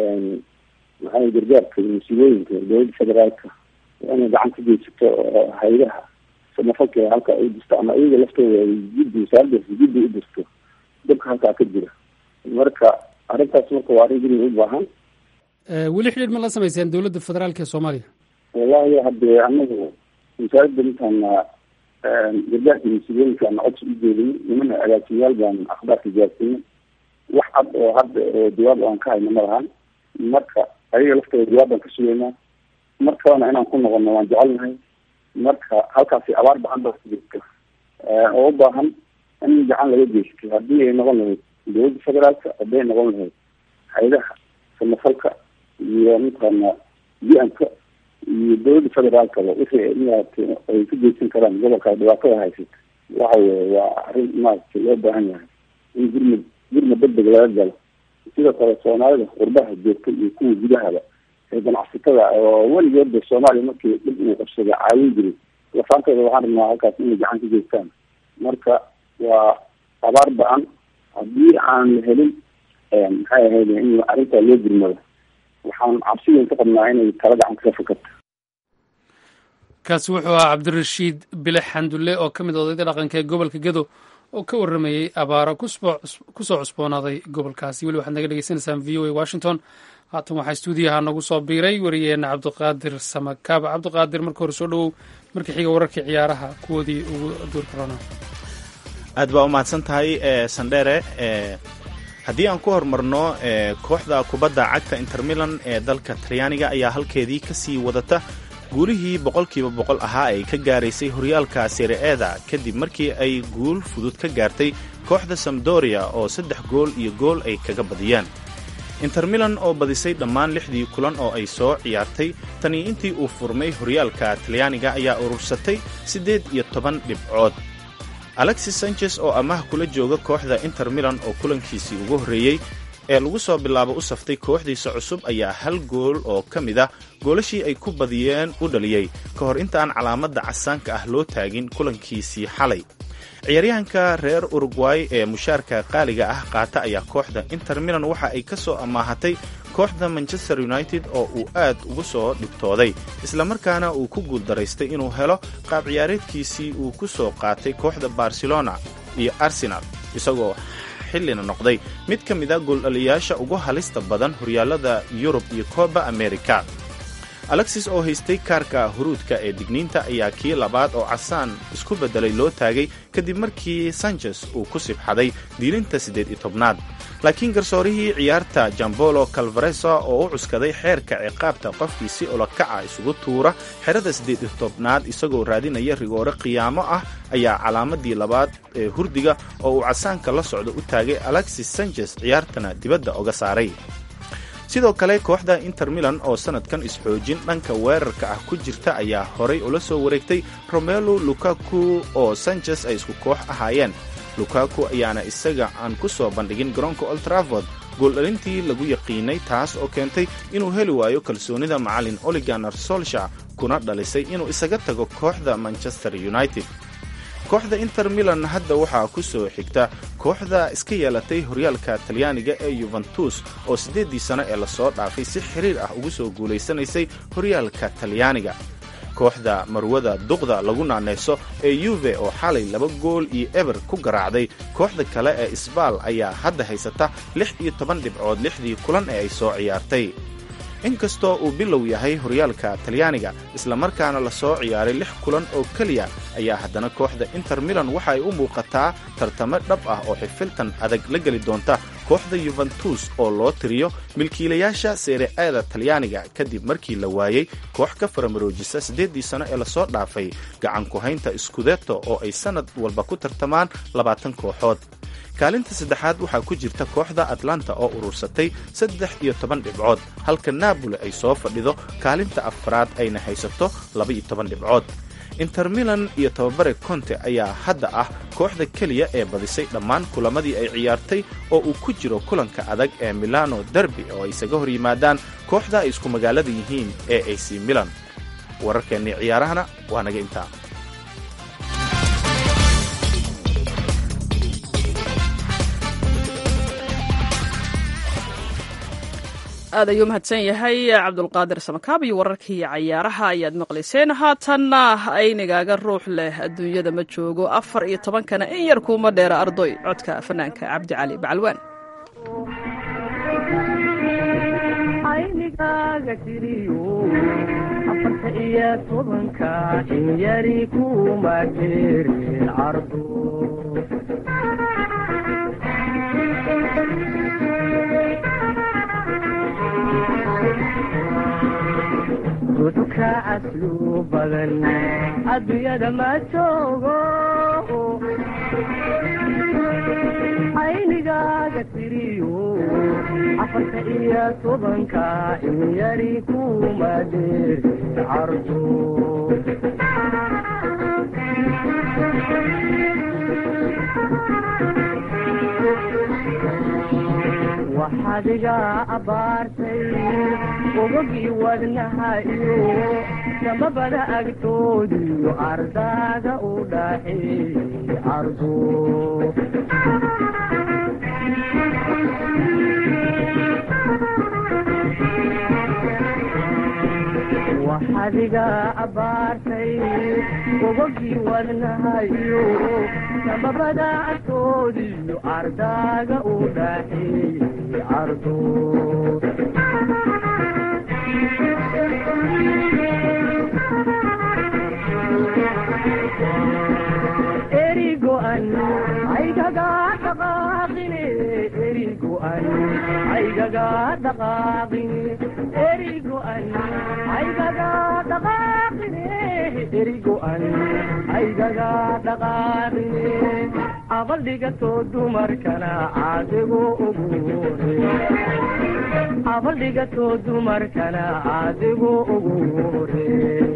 maxaa gargaarka iyo musiibooyinka dowladda federaalka inay gacan ka geysato oo hay-adaha samafalka halka ay dirto ama iyaga laftooda ay jiddi wasaaraddaas jiddi u dirto dabka halkaa ka jira marka arrintaas marka waa arrin guriga u baahan weli xidhiir ma la samayseen dowladda federaalka ee soomaaliya wallahi hadee anagu wasaaradda intaana gargaarka musiibooyinka ana codsi u jeedin nimana agaasimayaal baan akhbaarka gaarsiinin wax cad oo hadda oo jawaab aan ka hayno ma lahan marka ayaga laftooda jawaab baan ka sugeynaa mar kalena inaan ku noqono waan jecelnahay marka halkaasi abaar bacan baa ku jirta oo u baahan in gacan laga geysto haddii ay noqon lahayd dowladda federaalka hadday noqon lahayd hay-adaha samafalka iyo mataqaana u-nka iyo dowladda federaalkaba wixii maaragtay ay ka geysan karaan gobolka dhibaatada haysata waxa weye waa arrin maaragtay loo baahan yahay in gurmad gurmad degdeg laga galo sidoo kale soomaalida qurbaha joogta iyo kuwa gudahaba ee ganacsatada oo weligoodba soomaaliya markii dhib uu qabsada caawin jiray lafaantooda waxaan rabnaa halkaas inay gacan ka geystaan marka waa abaar ba-an haddii aan la helin maxay ahayd in arrintaa loo gurmado waxaan cabsi weyn ka qabnaa inay tala gacan kaga fakarto kaasi wuxuu ahaa cabdirashiid bile xandulle oo ka mid odayda dhaqanka ee gobolka gedo oo ka warramayey abaaro kusoo cusboonaaday gobolkaasi weli waxaad naga dhegeysanaysaan v o a washington haatan waxaa stuudiyaha nagu soo biiray wariyeena cabdiqaadir samakaaba cabdiqaadir marka hore soo dhowow marka xiga wararkii ciyaaraha kuwoodii ugu duur karona aad baa u mahadsan tahay sandheere haddii aan ku horumarno kooxda kubadda cagta intermilan ee dalka talyaaniga ayaa halkeedii ka sii wadata guulihii boqolkiiba boqol ahaa ay ka gaaraysay horyaalka sereeda kadib markii ay guul fudud ka gaartay kooxda samdoria oo saddex gool iyo gool ay kaga badiyeen intermilan oo badisay dhammaan lixdii kulan oo ay soo ciyaartay tanii intii uu furmay horyaalka talyaaniga ayaa urursatay siddeed iyo toban dhibcood alexis sanchez oo amaah kula jooga kooxda inter milan oo kulankiisii ugu horreeyey ee lagu soo bilaabo u saftay kooxdiisa cusub ayaa hal gool oo ka mid ah goolashii ay ku badiyeen u dhaliyey ka hor intaan calaamadda casaanka ah loo taagin kulankiisii xalay ciyaaryahanka reer urugway ee mushaarka qaaliga ah qaata ayaa kooxda inter milan waxa ay ka soo amaahatay kooxda manchester united oo uu aad ugu soo dhibtooday islamarkaana uu ku guuldaraystay inuu helo qaab ciyaareedkiisii uu ku soo qaatay kooxda barcelona iyo arsenal isagoo xillina noqday mid ka mid a gooldhaliyaasha ugu halista badan horyaalada yurub iyo kooba america alexis oo haystay kaarka huruudka ee digniinta ayaa kii labaad oo casaan isku beddelay loo taagay kadib markii sanchez uu ku sibxaday diilinta siddeed iyo tobnaad laakiin garsoorihii ciyaarta jambolo calvaresa oo u cuskaday xeerka ciqaabta qofkii si olokaca isugu tuura xerada siddeed iyo tobnaad isagoo raadinaya rigoore qiyaamo ah ayaa calaamadii labaad ee hurdiga oo uu casaanka la socdo u taagay alexis sanchez ciyaartana dibadda oga saaray sidoo kale kooxda inter milan oo sannadkan isxoojin dhanka weerarka ah ku jirta ayaa horay ula soo wareegtay romelo lukaku oo sanchez ay isku koox ahaayeen lukaku ayaana isaga aan ku soo bandhigin garoonka oltraford gooldhalintii lagu yaqiinay taas oo keentay inuu heli waayo kalsoonida macallin oliganer solsha kuna dhalisay inuu isaga tago kooxda manchester united kooxda inter milan hadda waxaa ku soo xigta kooxda iska yeelatay horyaalka talyaaniga ee yuventus oo siddeeddii sano ee lasoo dhaafay si xiriir ah ugu soo guulaysanaysay horyaalka talyaaniga kooxda marwada duqda lagu naaneyso ee yuve oo xalay laba gool iyo eber ku garaacday kooxda kale ee isbaal ayaa hadda haysata lix iyo toban dhibcood lixdii kulan ee ay soo ciyaartay inkastoo uu bilow yahay horyaalka talyaaniga islamarkaana la soo ciyaaray lix kulan oo keliya ayaa haddana kooxda inter milan waxa ay u muuqataa tartamo dhab ah oo xifiltan adag la geli doonta kooxda yuventus oo loo tiriyo milkiilayaasha seere-aada talyaaniga kadib markii la waayey koox ka faramaroojisa siddeeddii sano ee lasoo dhaafay gacan ku-haynta skudeto oo ay sannad walba ku tartamaan labaatan kooxood kaalinta saddexaad waxaa ku jirta kooxda atlanta oo urursatay saddex iyo toban dhibcood halka naaboli ay soo fadhido kaalinta afraad ayna haysato laba-iyo toban dhibcood inter milan iyo tababare conte ayaa hadda ah kooxda keliya ee badisay dhammaan kulamadii ay ciyaartay oo uu ku jiro kulanka adag ee milano derby oo ay isaga hor yimaadaan kooxda ay isku magaalada yihiin ee ac milan wararkeennii ciyaarahana waa naga intaa aad ayuu mahadsan yahay cabdulqaadir samakaab iyo wararkii cayaaraha ayaad maqlayseen haatanna aynigaaga ruux leh adduunyada ma joogo afar iyo tobankana in yar kuuma dheera ardoy codka fanaanka cabdi cali bacalwaan aynigaaga jiriyo afarta iyo tobanka in yari kuma dheerin cardo duduka caslu badan adduunyada ma joogo aynigaaga tiriyo afarta iyo tobanka in yari kuma dheerin cardo waxaad iga abaartay ogogii wadnaha iyo samabada agtoodiyo ardaaga u dhaxeeyey ardo waxadiga abaartay gobogii wadnahayo samabada agtoodiyo ardaaga u dhaxeeyey ardo erigo'an aygaga dhaqaaqine erigo'an aygaga dhaqaaqine erigo'an aygaga dhaqaaqine erigo'an aygaga dhaqaaqine abaldhigatoo dumarkana caadigu ugu hore abaldhigatoo dumarkana caadigu ugu hore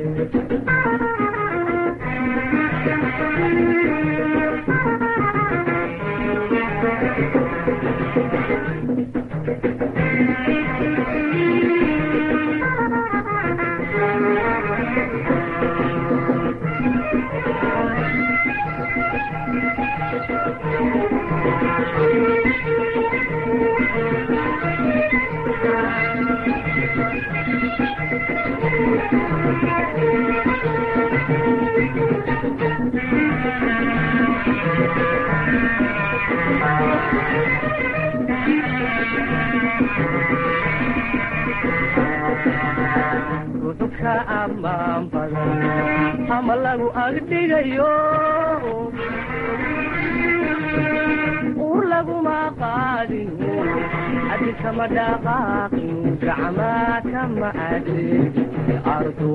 ruxubka ammaan badan ama lagu agdhigayo ur laguma qaadin haddi kama dhaqaaqin gacmaa kama adeegin ardo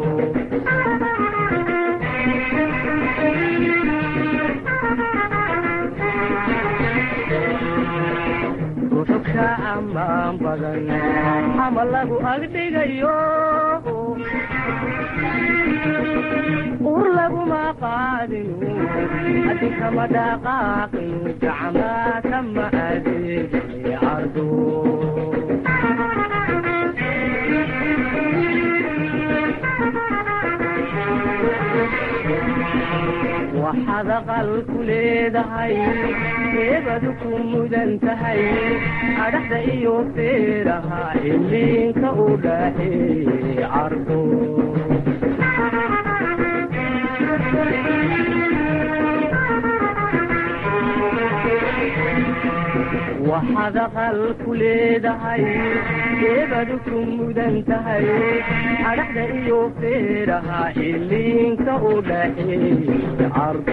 ruxubka ammaan badan ama lagu agdhigayo ur laguma qaadin haddi kama dhaqaaqin gacmaa kama adeegin ardo waxaad aqal ku leedahay eebadu ku mudan tahay adhaxda iyo feeraha iliinka u dhaxeeyey cardo waxaad aqal ku leedahay eebadu ku mudan tahay adhaxda iyo feeraha iliinka u dhaxeeyey cardo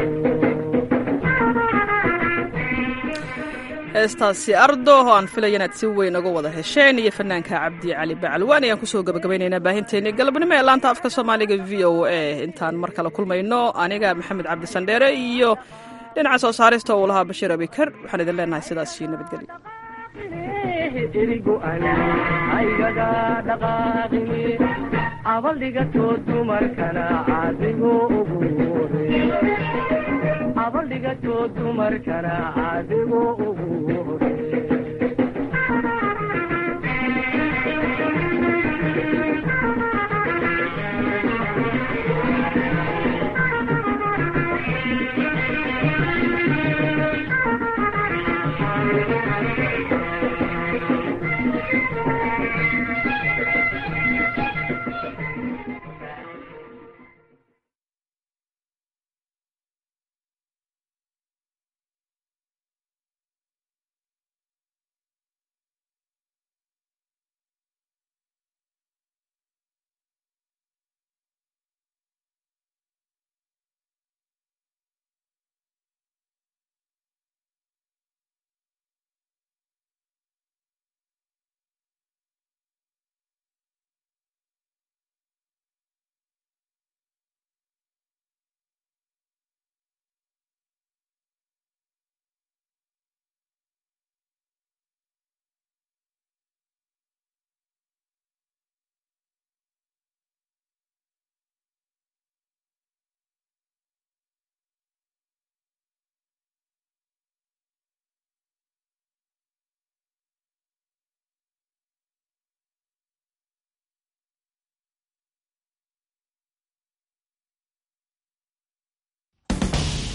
heestaasi ardo oo aan filaya inaad si weyn uga wada hesheen iyo fanaanka cabdi cali bacalwaan ayaan kusoo gabagabaynaynaa baahinteeni galabnimo ee laanta afka soomaaliga v o a intaan mar kale kulmayno aniga maxamed cabdi sandheere iyo dhinaca soo saarista uu lahaa bashiir abikar waxaan idin leenahay sidaas iyo nabadgelyo erigo'an aygaga dhaqaaqini abaldhigatoo dumarkana caadigu ugu hore abaldhigatoo dumarkana caadigu ugu